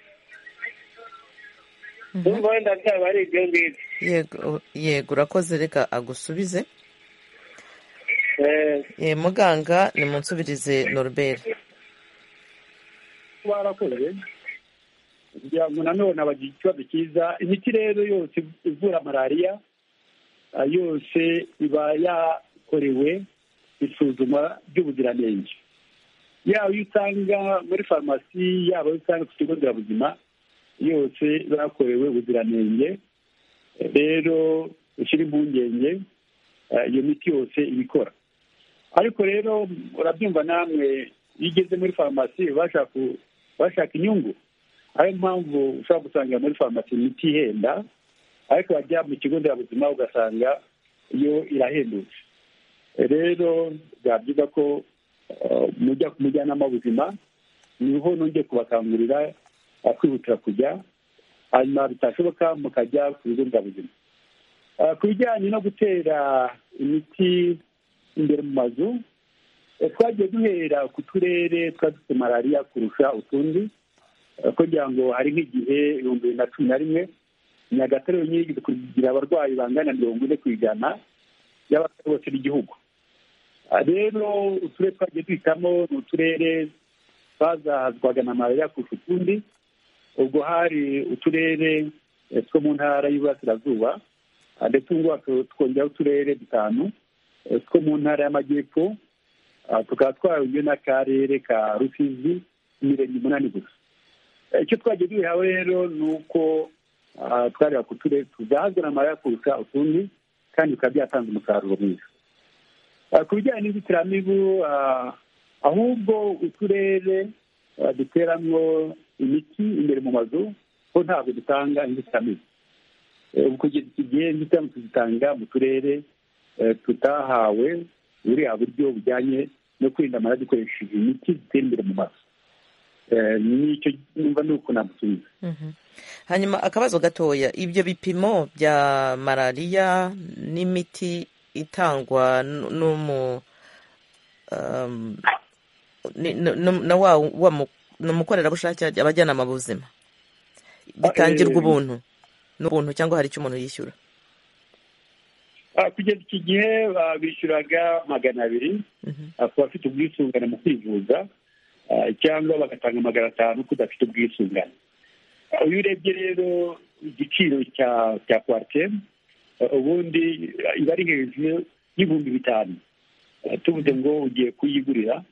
urumva wenda byaba ari ibyo ngibyo yego urakoze reka agusubize muganga ni mu nsubirize noruberi barakoze kugira ngo nanone abagira ikibazo cyiza imiti rero yose ivura malariya yose iba yakorewe isuzuma ry'ubuziranenge yaba iyo usanga muri farumasi yaba iyo usanga ku kigo nderabuzima yose bakorewe ubuziranenge rero ushyira impungenge iyo miti yose iba ikora ariko rero urabyumva namwe iyo ugeze muri farumasi bashaka inyungu ariyo mpamvu ushobora gusanga muri farumasi imiti ihenda ariko wajya mu kigo nderabuzima ugasanga yo irahendutse rero byaba byiza ko mujya ku mujyanama w'ubuzima niho nongeye kubakangurira kwihutira kujya hanyuma bitashoboka mukajya ku bigo nderabuzima ku bijyanye no gutera imiti imbere mu mazu twagiye duhera ku turere twari dufite malariya kurusha utundi kugira ngo hari nk'igihe ibihumbi bibiri na cumi na rimwe nyagatare yonyine yigeze kugira abarwayi bangana mirongo ine ku ijana y'abatari bose b'igihugu rero uturere twagiye duhitamo ni uturere twazahazwaga na malariya kurusha utundi ubwo hari uturere two mu ntara y'uburasirazuba ndetse ubu ngubu twongeraho uturere dutanu two mu ntara y'amajyepfo tukaba twarongeye n'akarere ka rusizi imirenge umunani gusa icyo twagiye duhawe rero ni uko twareba ku turere tuzahazwa na malariya kurusha utundi kandi bikaba byatanze umusaruro mwiza ku bijyanye n'inzitiramibu ahubwo uturere duteramwo imiti imbere mu mazu ko ntabwo dutanga inzitiramibu kugeza iki gihe inzitiramibu tuzitanga mu turere tutahawe buriya buryo bujyanye no kwirinda malariya dukoresheje imiti zitera imbere mu mazu nicyo numva ni uko namusubiza hanyuma akabazo gatoya ibyo bipimo bya malariya n'imiti itangwa n'umu na wa umukorerabushake abajyanama b'ubuzima bitangirwa ubuntu n'ubuntu cyangwa hari icyo umuntu yishyura kugeza iki gihe bishyuraga magana abiri ku bafite ubwisungane mu kwivuza cyangwa bagatanga magana atanu kudafite ubwisungane iyo urebye rero igiciro cya cya kwake ubundi iba ari hejuru y'ibihumbi bitanu tuvuze ngo ugiye kuyigurira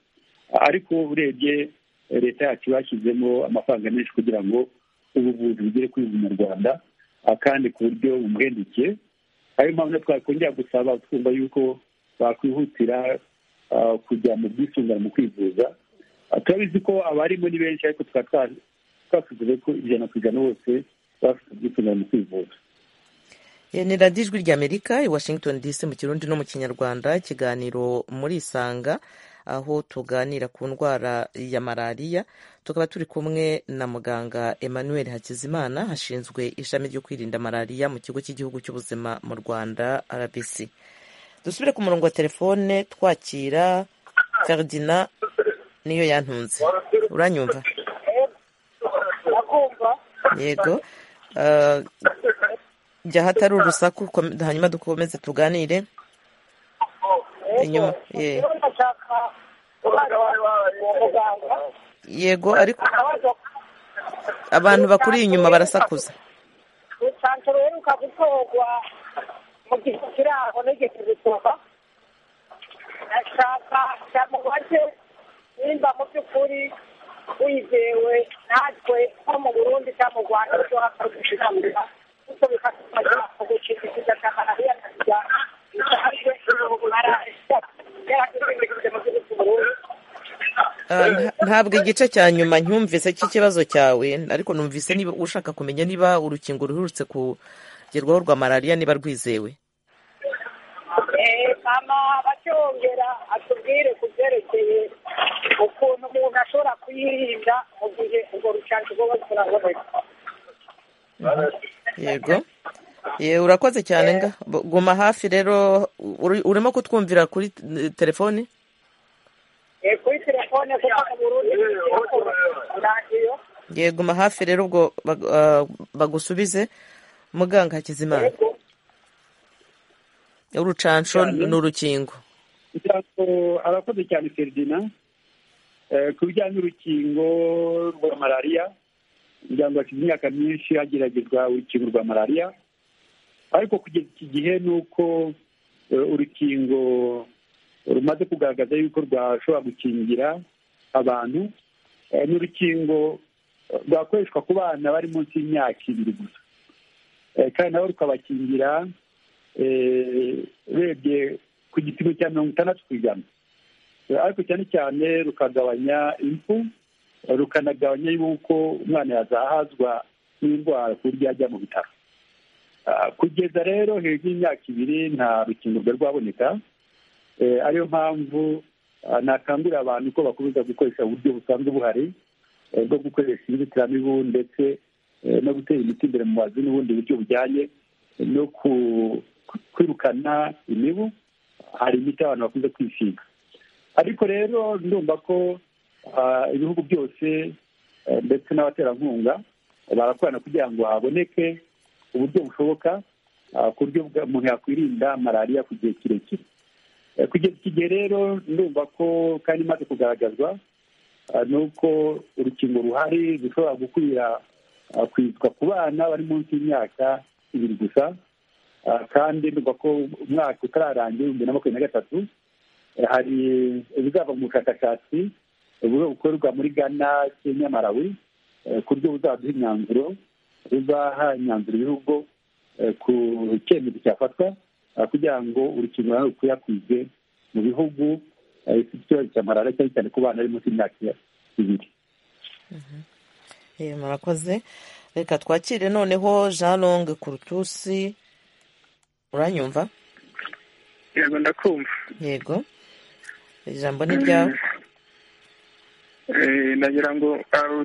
ariko urebye leta yacu bashyizemo amafaranga menshi kugira ngo ubuvuzi bugere kuri mu rwanda kandi ku buryo bumuhendukiye ariyo mpamvu twakongera gusaba twumva yuko bakwihutira kujya mu bwisungane mu kwivuza turabizi ko abarimo ni benshi ariko tukaba twasuzuye ko ijana ku ijana bose bafite ubwisungane mu kwivuza ni radiyo ijwi ry'amerika i washington dc mu kirundi no mu kinyarwanda ikiganiro muri isanga aho tuganira ku ndwara ya malariya tukaba turi kumwe na muganga emmanuel hakizimana hashinzwe ishami ryo kwirinda malariya mu kigo cy'igihugu cy'ubuzima mu rwanda rbc dusubire ku murongo wa telefone twakira feridina niyo yantunze uranyumva yego jya hatari urusaku hanyuma dukomeze tuganire inyuma yego ariko abantu bakuri inyuma barasakuza usanzwe uheruka gutorwa mu gihe kiri aho nigeze gusoma ndashaka cyamubaze nimba mu by'ukuri wizewe natwe nko mu burundi cyangwa mu rwanda ushobora kudushyikamira kuko bikadufasha mu gukingiza cya malariya na sida ntabwo igice cya nyuma ncyumvise cy'ikibazo cyawe ariko numvise niba ushaka kumenya niba urukingo ruherutse kugerwaho rwa malariya niba rwizewe mama bacyongera atubwire ku byerekeye ukuntu umuntu ashobora kuyirinda mu gihe urwo rucanco rwo turaboneka yego yewe urakoze cyane nga guma hafi rero urimo kutwumvira kuri telefoni kuri telefone kuko mu burundi radiyo yego guma hafi rero ubwo bagusubize muganga hakizimana urucanco ni urukingo arakoze cyane feridina ku bijyanye n'urukingo rwa malariya umuryango washyize imyaka myinshi hageragezwa urukingo rwa malariya ariko kugeza iki gihe ni uko urukingo rumaze kugaragaza yuko rwashobora gukingira abantu ni urukingo rwakoreshwa ku bana bari munsi y'imyaka ibiri gusa kandi nabo rukabakingira urebye ku gipimo cya mirongo itandatu ku ijana ariko cyane cyane rukagabanya impfu rukanagabanya yuko umwana yazahazwa n'indwara ku buryo yajya mu bitaro kugeza rero hejuru y'imyaka ibiri nta rukingo rwari rwaboneka ariyo mpamvu nakangurira abantu ko bakomeza gukoresha uburyo busanzwe buhari bwo gukoresha inzitiramibu ndetse no gutera imiti imbere mu mazu n'ubundi buryo bujyanye no kwirukana imibu hari imiti abantu bakunze kwisiga ariko rero ndumva ko ibihugu byose ndetse n'abaterankunga barakorana kugira ngo haboneke uburyo bushoboka ku buryo umuntu yakwirinda malariya ku gihe kirekire kugeza iki gihe rero ndumva ko kandi imaze kugaragazwa ni uko urukingo ruhari rushobora gukwira kwitwa ku bana bari munsi y'imyaka ibiri gusa kandi ndumva ko umwaka utararangira ibihumbi na makumyabiri na gatatu hari ibizava mu bushakashatsi bukorwa muri ghana kenya malawi ku buryo buzaduha imyanzuro buzaha imyanzuro ibihugu ku cyemezo cyafatwa kugira ngo urukingo nawe rukwirakwizwe mu bihugu bifite ikibazo cya malariya cyane cyane ku bana bari munsi y'imyaka ibiri murakoze reka twakire noneho jean longue kurutusi uranyumva yego ndakumva yego ijambo ni ryawe nagira ngo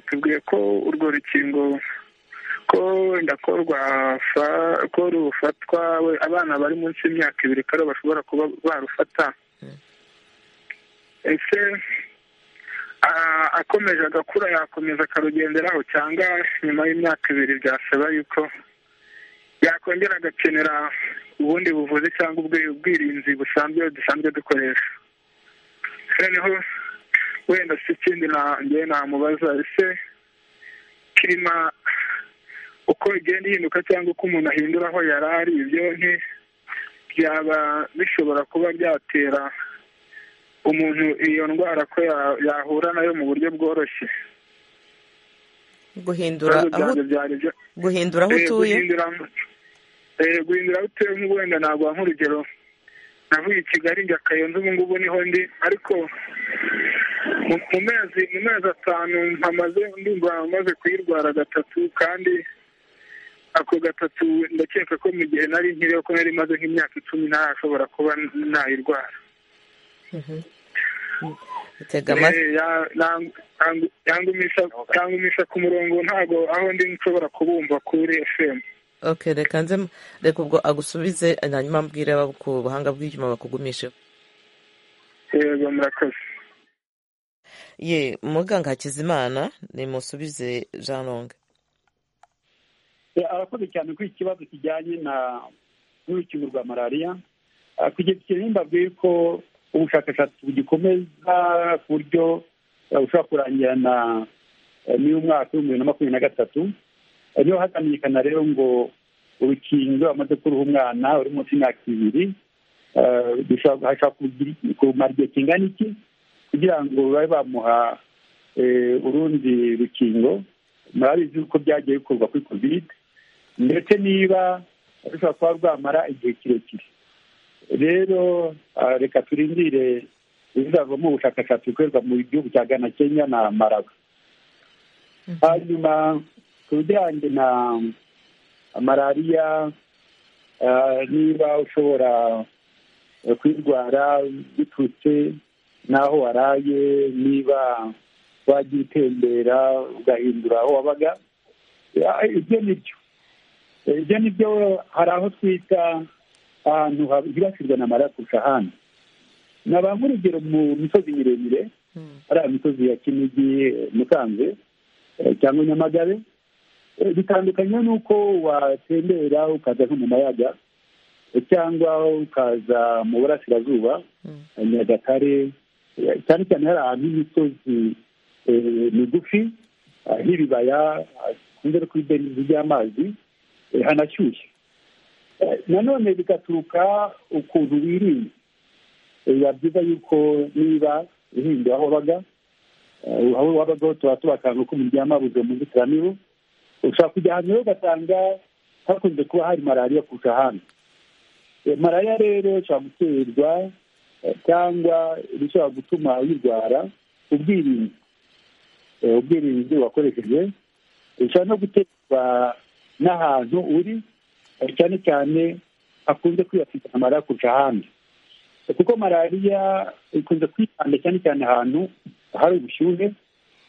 tubwiye ko urwo rukingo ko wenda ko ko rufatwa abana bari munsi y'imyaka ibiri ko bashobora kuba barufata ese akomeje agakura yakomeza akarugenderaho cyangwa nyuma y'imyaka ibiri byasaba yuko yakongera agakenera ubundi buvuzi cyangwa ubwirinzi busanzwe dusanzwe dukoresha noneho wenda si ikindi ngewe namubaza ese kirima uko igenda ihinduka cyangwa uko umuntu ahindura aho yari ari ibyo byaba bishobora kuba byatera umuntu iyo ndwara ko ya- yahura nayo mu buryo bworoshye guhindura Ibibazo aho byanjye byari byo- guhindura aho Eh, utuye guhindura- eh, guhindura aho utuye nk'ubuwenda naguha nk'urugero navuye i kigali njya kayonza ubu ngubu niho ndi ariko mu mu mezi mu mezi atanu mpamaze ndumva maze kuyirwara gatatu kandi ako gatatu ndakeka ko mu gihe nari nkiriho ko nari maze nk'imyaka icumi ntarashobora kuba nayirwara tega amatwi Eh, ya- nang- nang- yangumisha- yangumisha ku murongo ntago aho ndi nshobora kubumva kuri fm okay reka nze reka ubwo agusubize hanyuma mbwire abo ku buhanga bw'ibyuma bakugumisheho yego murakoze ye muganga hakizimana nimusubize jean longue Eh, arakoze cyane kuri iki kibazo kijyanye na n'urukingo rwa malariya Ah, kugeza igihe himbabwiye ko ubushakashatsi bugikomeza ku buryo eh, bushobora kurangira na eh, n'umwaka w'ibihumbi bibiri na makumyabiri na gatatu Eh, niho hazamenyekana rero ngo urukingo bamaze kuruha umwana uri munsi y'imyaka ibiri eh, dushobora- hashobora kugira- kumara igihe kingana iki kugira ngo babe bamuha eh, urundi rukingo murabizi uko byagiye bikorwa kuri covid ndetse niba rushobora kuba rwamara igihe kirekire rero ah, reka turindire ibizavamo ubushakashatsi bukorerwa mu gihugu cya ghana kenya na marawi hanyuma ku bijyanye na malariya ah, niba ushobora eh, kuyirwara biturutse n'aho waraye niba wagiye utembera ugahindura aho wabaga Ah, ibyo ni byo Eh, ibyo ni byo hari aho twita ahantu hibasirwa na mara kurusha ahandi nabanga urugero mu misozi miremire ari imisozi ya kinigi eh, musanze eh, cyangwa nyamagabe Eh, bitandukanye n'uko watembera ukaza nko mu mayaga eh, cyangwa ukaza mu burasirazuba eh, nyagatare eh, cyane cyane hari ahantu h'imisozi eh, migufi ah, h'ibibaya ah, kunze no kuri benizi ry'amazi eh, hanashyushye Eh, nanone bigaturuka ukuntu wirinda Eh, biba byiza yuko niba uhinduye aho wabaga eh, aho wabaga ho tuba tubakanga ko muryama buze mu nzitiramibu ushobora kujya ahantu rero ugasanga hakunze kuba hari malariya kurusha ahandi Eh, malariya rero ishobora guterwa eh, cyangwa bishobora gutuma uyirwara ubwirinzi Eh, ubwirinzi wakoresheje ushobora no guterwa n'ahantu uri eh, cyane cyane hakunze kwibasira malariya kurusha ahandi Eh, kuko malariya ikunze kwibanda cyane cyane ahantu hari ubushyuhe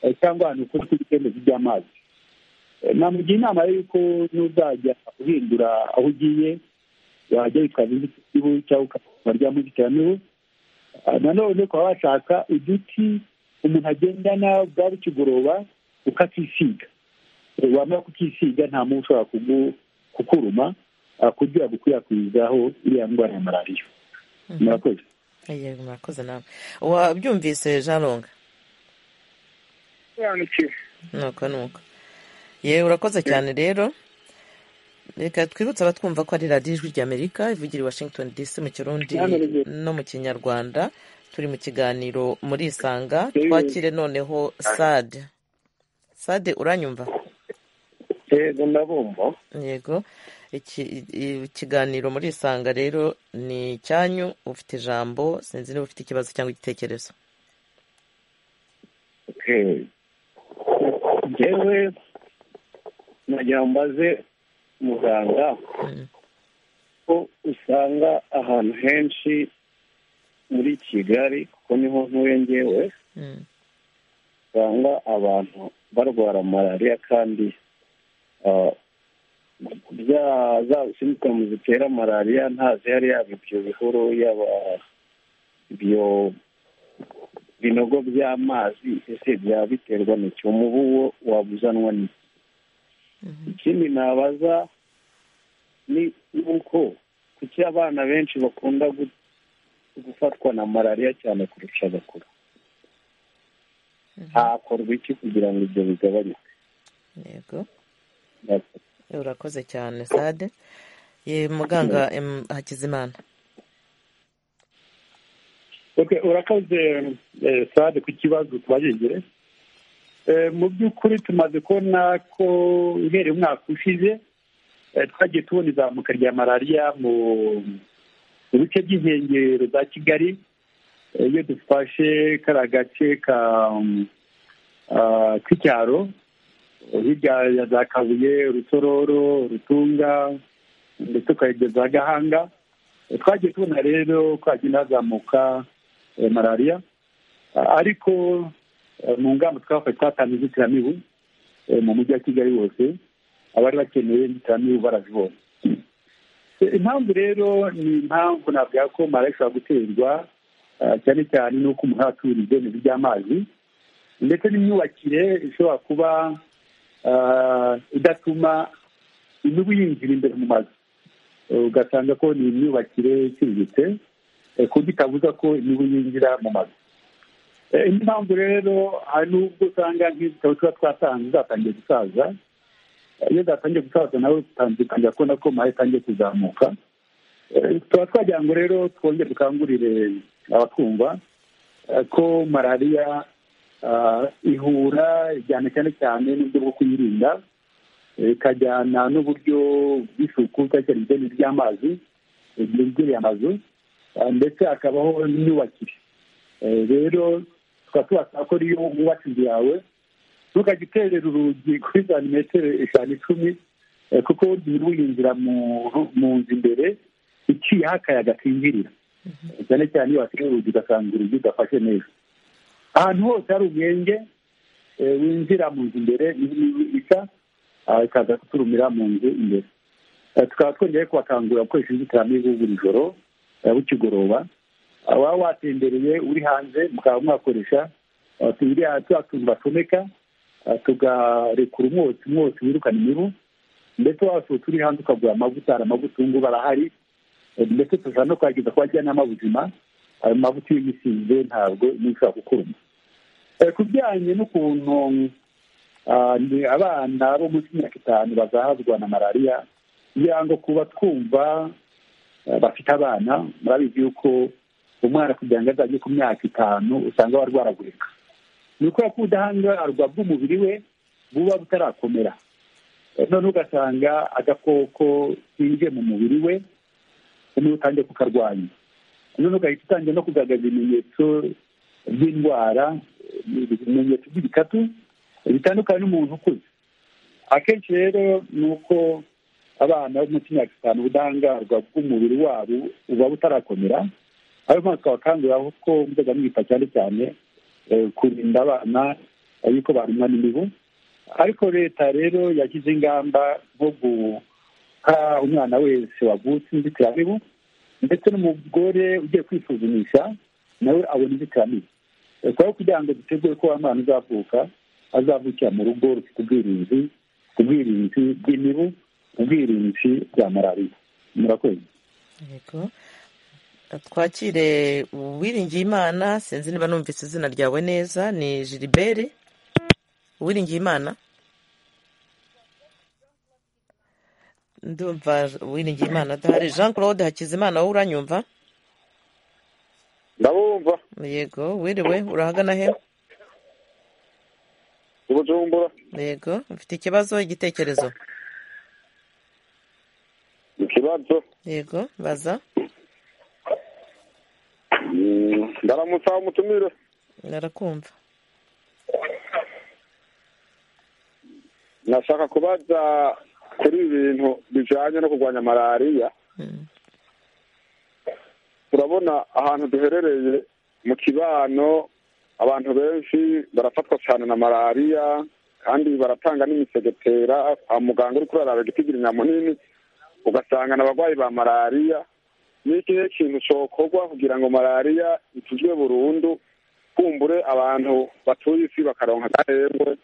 eh, cyangwa ahantu hakunze kuba ibidendezi by'amazi namugira inama rero y'uko n'uzajya uhindura aho ugiye wajya witwaza inzitiramubu cyangwa ukaba ryamo inzitiramibu Ah, nanone ukaba washaka uduti umuntu agendana bwaba ikigoroba ukakisiga Eh, wamara kukisiga nta mubu ushobora kugu- kukuruma ah, kugira gukwirakwizaho iriya ndwara ya malariya murakoze ye murakoze nawe wabyumvise jean longue sobanukiwe nuko nuko ye urakoze cyane rero reka twibutse abatwumva ko ari radiyo ijwi ry'amerika ivugira i washington dc mu kirundi no mu kinyarwanda turi mu kiganiro muri isanga twakire noneho sade sade uranyumva yego ndabumva yego Iki- i- ikiganiro muri isanga rero ni icyanyu ufite ijambo sinzi niba ufite ikibazo cyangwa igitekerezo Okay. njyewe nagira ngo mbaze muganga ko usanga ahantu henshi muri kigali kuko niho ntuye ngewe usanga abantu barwara malariya kandi ah, bya za simptomu zitera malariya ntazi yari yaba ibyo bihuru yaba ibyo binogo by'amazi ese byaba biterwa n'iki umubu wo wabuzanwa n'iki ikindi nabaza ni uko kuki abana benshi bakunda gufatwa na malariya cyane kurusha abakuru hakorwa iki kugira ngo ibyo bigabanyuke yego urakoze cyane sade ye muganga em, hakizimana Okay, urakoze eh, sade ku kibazo tubajegere Eh, mu by'ukuri tumaze kubona ko uhereye umwaka ushize eh, twagiye tubona izamuka rya malariya mu mu bice by'inkengero za kigali Eh, iyo dufashe kariya gace ka um, ah, k'icyaro hirya ya za kabuye rutororo rutunga ndetse ukayigeza gahanga Eh, twagiye tubona rero ko hagenda hazamuka eh, malariya Ah, ariko eh, mu ngamba twafashe twatanze inzitiramibu eh, mu mujyi wa kigali wose abari bakeneye inzitiramibu barazibonye Eh, impamvu rero ni impamvu navuga ko malariya ishobora guterwa ah, cyane cyane n'uko umuntu aba atura ibyemezo by'amazi ndetse n'imyubakire ishobora kuba ah, idatuma imibu yinjira imbere mu mazu ugasanga ko ni imyubakire iciriritse eh, ku buryo itabuza ko imibu yinjira mu mazu Eh, indi mpamvu rero hari n'ubwo usanga nk'ibitabo tuba twatanze zatangiye gusaza Eh, iyo zatangiye gusaza nawe utangiye kubona ko mahera itangiye kuzamuka Eh, tuba twagira ngo rero twongere dukangurire abatwumva eh, ko malariya ah, ihura ijyana cyane cyane n'uburyo bwo kuyirinda Eh, ikajyana n'uburyo bw'isuku cyane ibijyanye by'amazi eh, byegereye amazu Ah, ndetse hakabaho n'imyubakire Eh, rero tukaba tubasaba ko iyo wubatse inzu yawe ntukajya uterera urugi kuri santimetero eshanu icumi eh, kuko burya ruyinjira mu nzu imbere iciyeho akayaga kinjirira Eh, cyane cyane iyo watereye urugi ugasanga urugi udafashe neza ahantu hose hari umwenge eh, winjira mu nzu imbere imibu ica ah, ikaza kuturumira mu nzu imbere Eh, tukaba twongeye kubakangurira gukoresha inzitiramibu buri joro eh, bukigoroba waba watembereye uri hanze mukaba mwakoresha eh, turiya turiya tuntu bacomeka eh, tugarekura umwotsi umwotsi wirukana imibu ndetse wasohotse uri hanze ukagura amavuta hari amavuta ubu ngubu arahari eh, ndetse dushobora no kwageza ku bajyanama b'ubuzima ayo mavuta iyo uyisize ntabwo n'ishobora gukuruma Eh, ku bijyanye n'ukuntu ah, ni abana bo munsi y'imyaka itanu bazahazwa na malariya kugira ngo kuba twumva eh, bafite abana murabizi yuko umwana kugira ngo azajye ku myaka itanu usanga warwaragurika ni ukubera ko ubudahangarwa bw'umubiri we buba butarakomera Eh, noneho ugasanga agakoko kinjiye mu mubiri we noneho utangiye kukarwanya noneho ugahita utangiye no kugaragaza ibimenyetso by'indwara eh, ibimenyetso by'ibikatu eh, bitandukanye n'umuntu ukuze akenshi rero ni uko abana bo munsi y'imyaka itanu ubudahangarwa bw'umubiri wabo buba butarakomera ayo mpamvu twabakangurira ko mujya mwita cyane cyane eh, kurinda abana eh, yuko barumwa n'imibu ariko leta rero yashyize ingamba nko guha umwana wese wavutse inzitiramibu ndetse n'umugore ugiye kwisuzumisha nawe abona inzitiramibu Eh, kubera ko kugira ngo dutegure ko wa mwana uzavuka azavukira mu rugo rufite ubwirinzi ubwirinzi bw'imibu ubwirinzi bwa malariya murakoze yego twakire uwiringiye imana sinzi niba numvise izina ryawe neza ni gilibert uwiringiye imana ndumva uwiringiye imana adahari jean claude hakizimana wowe uranyumva ndabumva yego wiriwe urahagana he ubujumbura yego ufite ikibazo igitekerezo ikibazo yego baza Mm, ndaramutsa aho mutumire narakumva nashaka kubaza kuri ibintu bijanye no kurwanya malariya turabona ahantu duherereye mu kibano abantu benshi barafatwa cyane na malariya kandi baratanga n'imisegetera kwa muganga uri kuraraba igitigiri nyamunini ugasanga ni abarwayi ba malariya ni ikihe kintu cokorwa kugira ngo malariya ikizwe burundu kumbure abantu batuye isi bakaronka agahembwe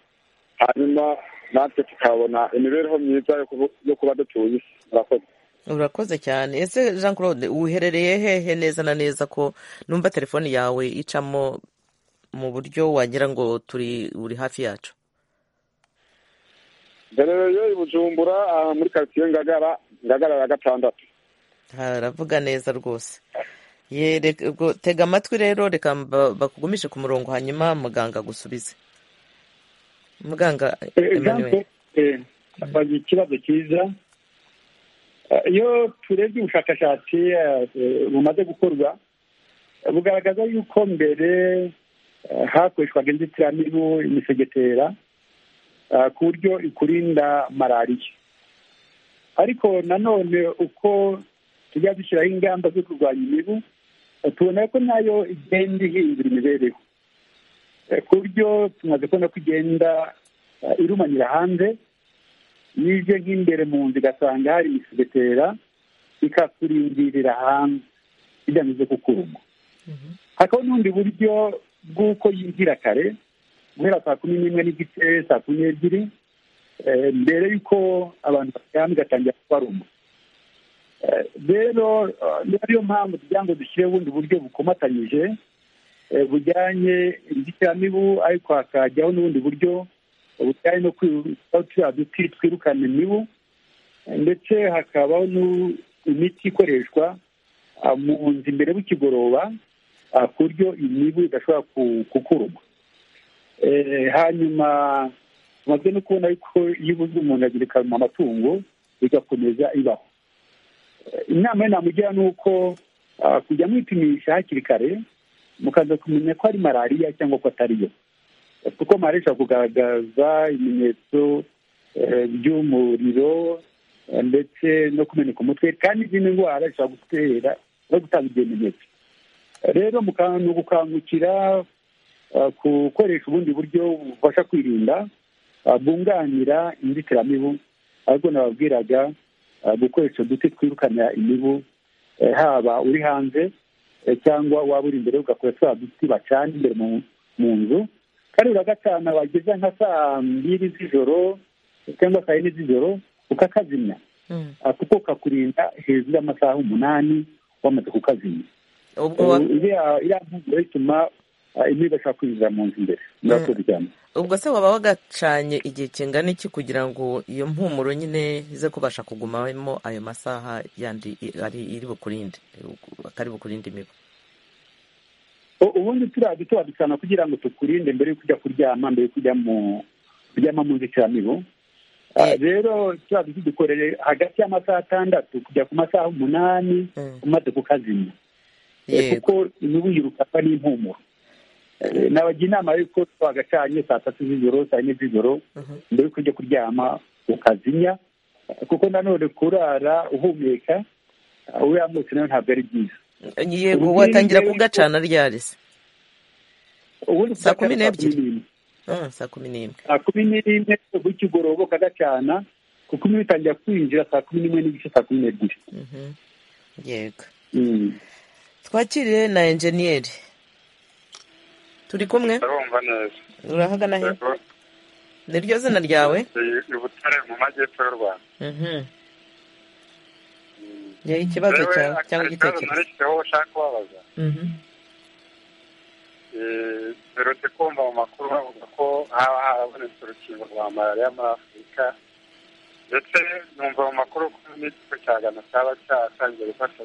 hanyuma natwe tukabona imibereho myiza yo kuba- yo kuba dutuye isi murakoze urakoze cyane ese jean claude uherereye hehe neza na neza ko numva telefone yawe icamo mu buryo wagira ngo turi uri hafi yacu mberereye i bujumbura aha muri karitsiye ngagara ngagara ya gatandatu haravuga neza rwose Ye, reka- ubwo tega amatwi rero reka mba- bakugumishe ku murongo hanyuma muganga agusubize muganga emmanuel bagira ikibazo cyiza Eh, iyo turebye ubushakashatsi eh, eh, bumaze gukorwa eh, bugaragaza yuko mbere eh, hakoreshwaga inzitiramibu imisegetera eh, ku buryo ikurinda malariya ariko nanone uko tujya dushyiraho ingamba zo kurwanya imibu eh, tubona ko nayo igenda ihindura imibereho Eh, ku buryo tumaze kubona ko igenda eh, irumanyira hanze iyo uje nk'imbere mu nzu igasanga hari imisegetera ikakurindirira hanze igamije kukuruma hakaba n'ubundi buryo bw'uko yinjira kare guhera saa kumi n'imwe n'igice saa kumi n'ebyiri eh, mbere y'uko abantu baryama igatangira kubaruma Eh, rero eh, ni ariyo mpamvu kugira ngo dushyireho ubundi buryo bukomatanyije eh, bujyanye inzitiramibu ariko hakajyaho n'ubundi buryo ubutari no kwiruka turiya duti twirukana imibu ndetse hakabaho n'u- imiti ikoreshwa ah, mu nzu imbere bukigoroba ah, ku buryo imibu idashobora ku- kukuruma Eh, hanyuma tumaze no kubona yuko iyo ubuze umuntu agira ikaruma amatungo igakomeza ibaho Eh, inama yo namugira ni uko ah, kujya mwipimisha hakiri kare mukaza kumenya ko ari malariya cyangwa ko atariyo kuko mari ishobora kugaragaza ibimenyetso eh, by'umuriro eh, ndetse no kumeneka umutwe kandi izindi ndwara zishobora gutera no gutanga ibyo bimenyetso Eh, rero mu kantu ni ugukangukira eh, gukoresha ubundi buryo bufasha kwirinda eh, bwunganira inzitiramibu ariko nababwiraga eh, gukoresha uduti twirukana imibu eh, haba uri hanze eh, cyangwa waba uri imbere ugakora twa duti bacana imbere mu- mu nzu kandi buri wa gatanu wageza nka saa mbiri z'ijoro cyangwa saa yine z'ijoro ukakazimya Ah, kuko kakurinda hejuru y'amasaha umunani wamaze kukazimya ubwo Eh, wa- iriya iriya mpamvu rero ituma ah, imibu idashobora kwinjira mu nzu imbere murakoze cyane ubwo se waba wagacanye igihe kingana iki kugira ngo iyo mpumuro nyine ize kubasha kugumamo ayo masaha yandi i- ari iri bukurinde akari bukurinde imibu U- ubundi turiya duto badusana kugira ngo tukurinde mbere yo kujya kuryama mbere yo kujya mu kuryama mu nzitiramibu Ah, rero turiya duti dukoreye hagati y'amasaha atandatu kujya ku masaha umunani umaze kukazimya Eh, yego kuko imibu yirukana n'impumuro Eh, nabagira inama y'uko twagacanye saa tatu z'ijoro saa yine z'ijoro mbere y'uko ujya kuryama ukazimya Eh, kuko nanone kurara uhumeka ah, uriya mwotsi nawe ntabwo ari byiza yego watangira kugacana ryari se ubundi saa kumi kugacana saa kumi n'ebyiri n'imwe Ah, saa kumi n'imwe saa kumi n'imwe bw'ikigoroba ukagacana kuko imibu itangira kwinjira saa kumi n'imwe n'igice saa kumi n'ebyiri Mhm. yego Mm. twakire na enjeniyeri turi kumwe urumva neza urahagana he Yego, ni ryo zina ryawe i- i Butare mu majyepfo y'u rwanda Mhm. ye ikibazo rewe cyawe cyangwa hari ikibazo igitekerezo narishyizeho uwo ushaka kubabaza Mhm. Eh, mperutse kumva mu makuru bavuga ko haba harabonetse urukingo rwa malariya muri afurika ndetse numva mu makuru ko n'ikigo cya gana cyaba cyatangiye gufata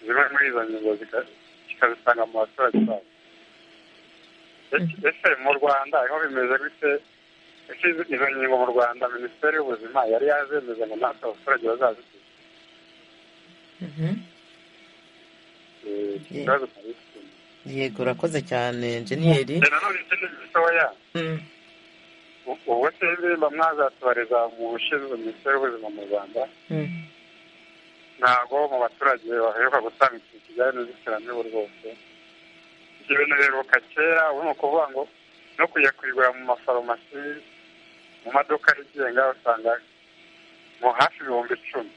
zimwe muri izo ngingo zika- kikazisanga mu baturage babo Ese- ese mu rwanda aho bimeze gute ese izo izo ngingo mu rwanda minisiteri y'ubuzima yari yazemeze ngo natwe abaturage bazazikora iki Ye- kibazo cyari gifite yego urakoze cyane enjeniyeri rero nanone ikindi gitoya Mm. u- ubwo se indirimbo mwazatubariza mu ushinzwe minisiteri y'ubuzima mu rwanda Mm. ntabwo mu baturage baheruka gutanga ikintu kijyanye n'inzitiramibu rwose ibyo bintu biheruka kera ubu ni ukuvuga ngo no kujya kuyigura mu mafarumasi mu maduka yigenga usanga mu hafi ibihumbi icumi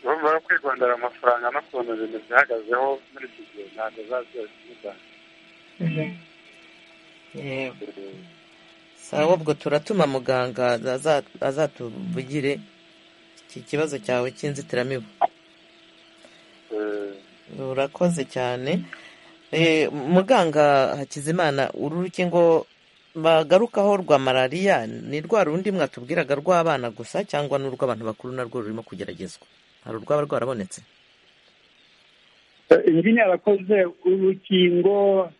urumva rero kwigondera amafaranga no kubona ibintu bihagazeho muri iki gihe ntabwo biba byose Yego. sawa ubwo turatuma muganga aza- azatuvugire iki kibazo cyawe cy'inzitiramibu urakoze cyane Eh, muganga hakizimana uru rukingo bagarukaho rwa malariya ni rwa rundi mwatubwiraga rw'abana gusa cyangwa n'urw'abantu bakuru narwo rurimo kugeragezwa hari urwaba rwarabonetse ingini yarakoze urukingo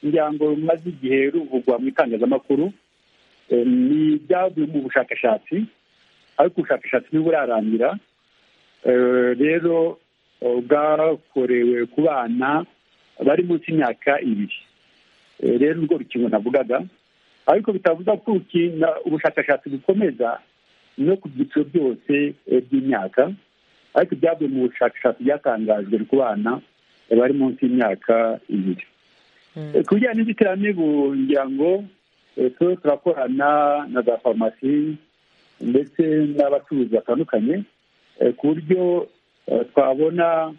ngira ngo rumaze igihe ruvugwa mu itangazamakuru Eh, ni ibyavuye mu bushakashatsi ariko ubushakashatsi ntiburarangira Eh, rero eh, bwakorewe ku bana bari munsi y'imyaka ibiri Eh, rero urwo rukingo navugaga ariko bitavuga ko urukingo ubushakashatsi bukomeza no ku byiciro byose eh, by'imyaka ariko ibyavuye mu bushakashatsi byatangajwe ku bana eh, bari munsi y'imyaka ibiri Eh, ku bijyanye n'inzitiramibu ngira ngo eh, turiho turakorana na za farumasi ndetse n'abacuruzi batandukanye eh, ku buryo eh, twabona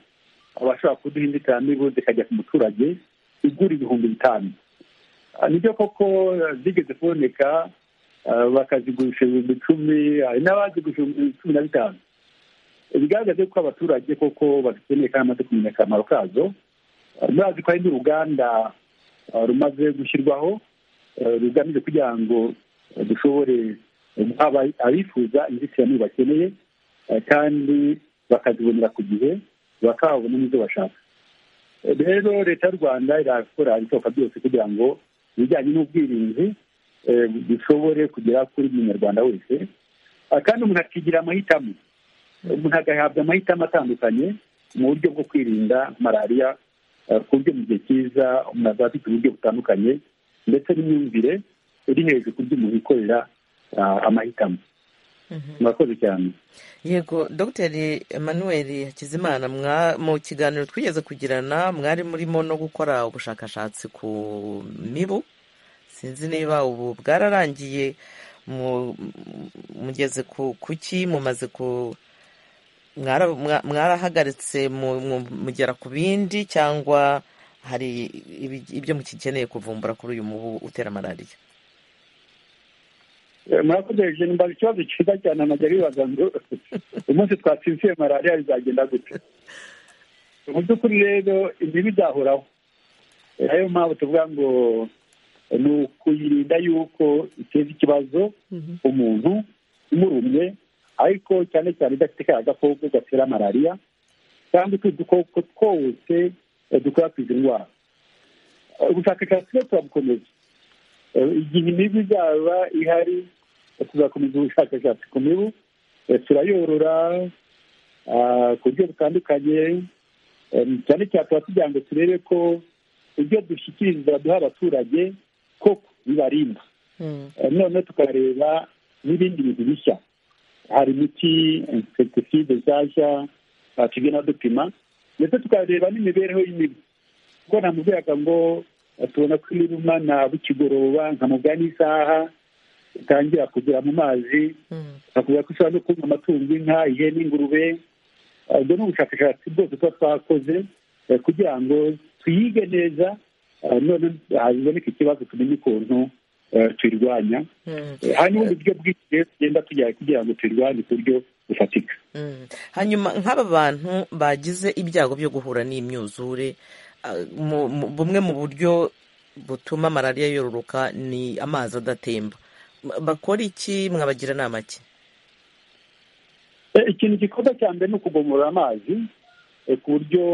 abashobora kuduha inzitiramibu zikajya ku muturage igura ibihumbi bitanu Ah, nibyo koko eh, zigeze kuboneka ah, bakazigurisha ibihumbi icumi hari n'abazigurisha ibihumbi cumi na bitanu bigaragaze ko abaturage koko bazikeneye kandi bamaze kumenya akamaro kazo Ah, murazi ko hari n'uruganda ah, rumaze gushyirwaho eh, rugamije kugira ngo eh, dushobore eh, guha aba- abifuza inzitiramibu bakeneye eh, kandi bakazibonera ku gihe bakabona n'izo bashaka Eh, rero leta y'u rwanda irakora ibishoboka byose kugira ngo ibijyanye n'ubwirinzi eh, bishobore kugera kuri buri munyarwanda wese Ah, kandi umuntu akigira amahitamo umuntu agahabwa amahitamo atandukanye mu buryo bwo kwirinda malariya eh, ku buryo mu gihe cyiza umuntu azaba afite uburyo butandukanye ndetse n'imyumvire iri hejuru ku buryo umuntu yikorera ah, amahitamo murakoze cyane yego dogiteri emmanuel hakizimana mwa- mu kiganiro twigeze kugirana mwari murimo no gukora ubushakashatsi ku mibu sinzi niba ubu bwararangiye mu- mugeze ku kuki mumaze ku mwara- mwa- mwarahagaritse mu- mu- mugera ku bindi cyangwa hari ibi- ibyo mukikeneye kuvumbura kuri uyu mubu utera malariya Eh, murakoze hejuru mbaza ikibazo cyiza cyane amajya bibaza ngo umunsi twatsinziye malariya bizagenda gute mu by'ukuri rero imibu izahoraho Eh, ariyo mpamvu tuvuga ngo eh, ni ukuyirinda yuko iteza ikibazo umuntu imurumye ariko cyane cyane idafite kariya gakoko gatera malariya kandi utu dukoko twose eh, dukwirakwiza indwara Eh, ubushakashatsi rero turabukomeza Eh, igihe imibu izaba ihari eh, tuzakomeza ubushakashatsi ku mibu Eh, turayorora ah, ku buryo butandukanye Eh, cyane cyane tuba tugira ngo turebe ko ibyo dushyikiriza duha abaturage koko bibarinda Eh, none tukareba n'ibindi bintu bishya hari imiti insekitiside nshyashya ah, tugenda dupima ndetse tukareba n'imibereho y'imibu kuko namubwiraga ngo eh, tubona ko imiruma na bukigoroba nkamubwira n'isaha itangira kugera mu mazi akavuga ko ushobora no kunywa amatungo inka ihene ingurube Eh, ubwo ni ubushakashatsi bwose tuba twakoze eh, kugira ngo tuyige neza eh, none haboneka ikibazo tumenye ukuntu eh, tuyirwanya Eh, hari n'ubundi buryo bwinshi rero tugenda tujyana kugira ngo tuyirwanye ku buryo bufatika Mm. hanyuma nk'aba bantu bagize ibyago byo guhura n'imyuzure ah, mu- mu- bumwe mu buryo butuma malariya yororoka ni amazi adatemba M- bakora iki mwabagira inama ki Eh, ikintu gikorwa cya mbere ni ukugomora amazi eh, ku buryo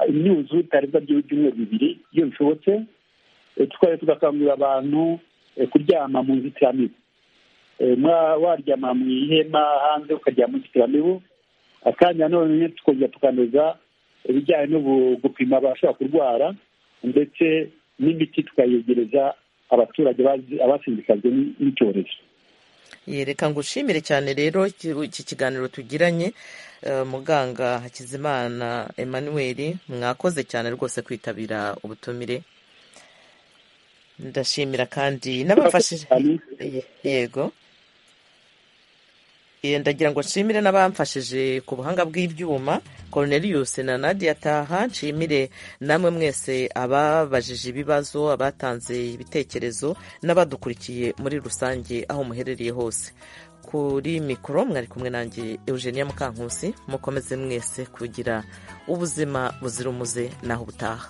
imyuzure itarebwa by'ibyumweru bibiri iyo bishobotse Eh, tukaba tugakangurira abantu eh, kuryama mu nzitiramibu Eh, mwa- waryama mu ihema hanze ukaryama mu nzitiramibu akanya none tukongera tukanoza ibijyanye no gu- gupima abashobora kurwara ndetse n'imiti tukayegereza abaturage bazi- abasimbikajwe n- n'icyorezo yereka ngushimire cyane rero iki iki kiganiro tugiranye eh, muganga hakizimana emmanuel mwakoze cyane rwose kwitabira ubutumire ndashimira kandi n'abamfashije Ye- yego Eh, ndagira ngo nshimire n'abamfashije ku buhanga bw'ibyuma Cornelius na Nadia Taha nshimire namwe mwese ababajije ibibazo abatanze ibitekerezo n'abadukurikiye muri rusange aho muherereye hose kuri mikoro mwari kumwe nanjye eugenia mukankusi mukomeze mwese kugira ubuzima buzira umuze naho ubutaha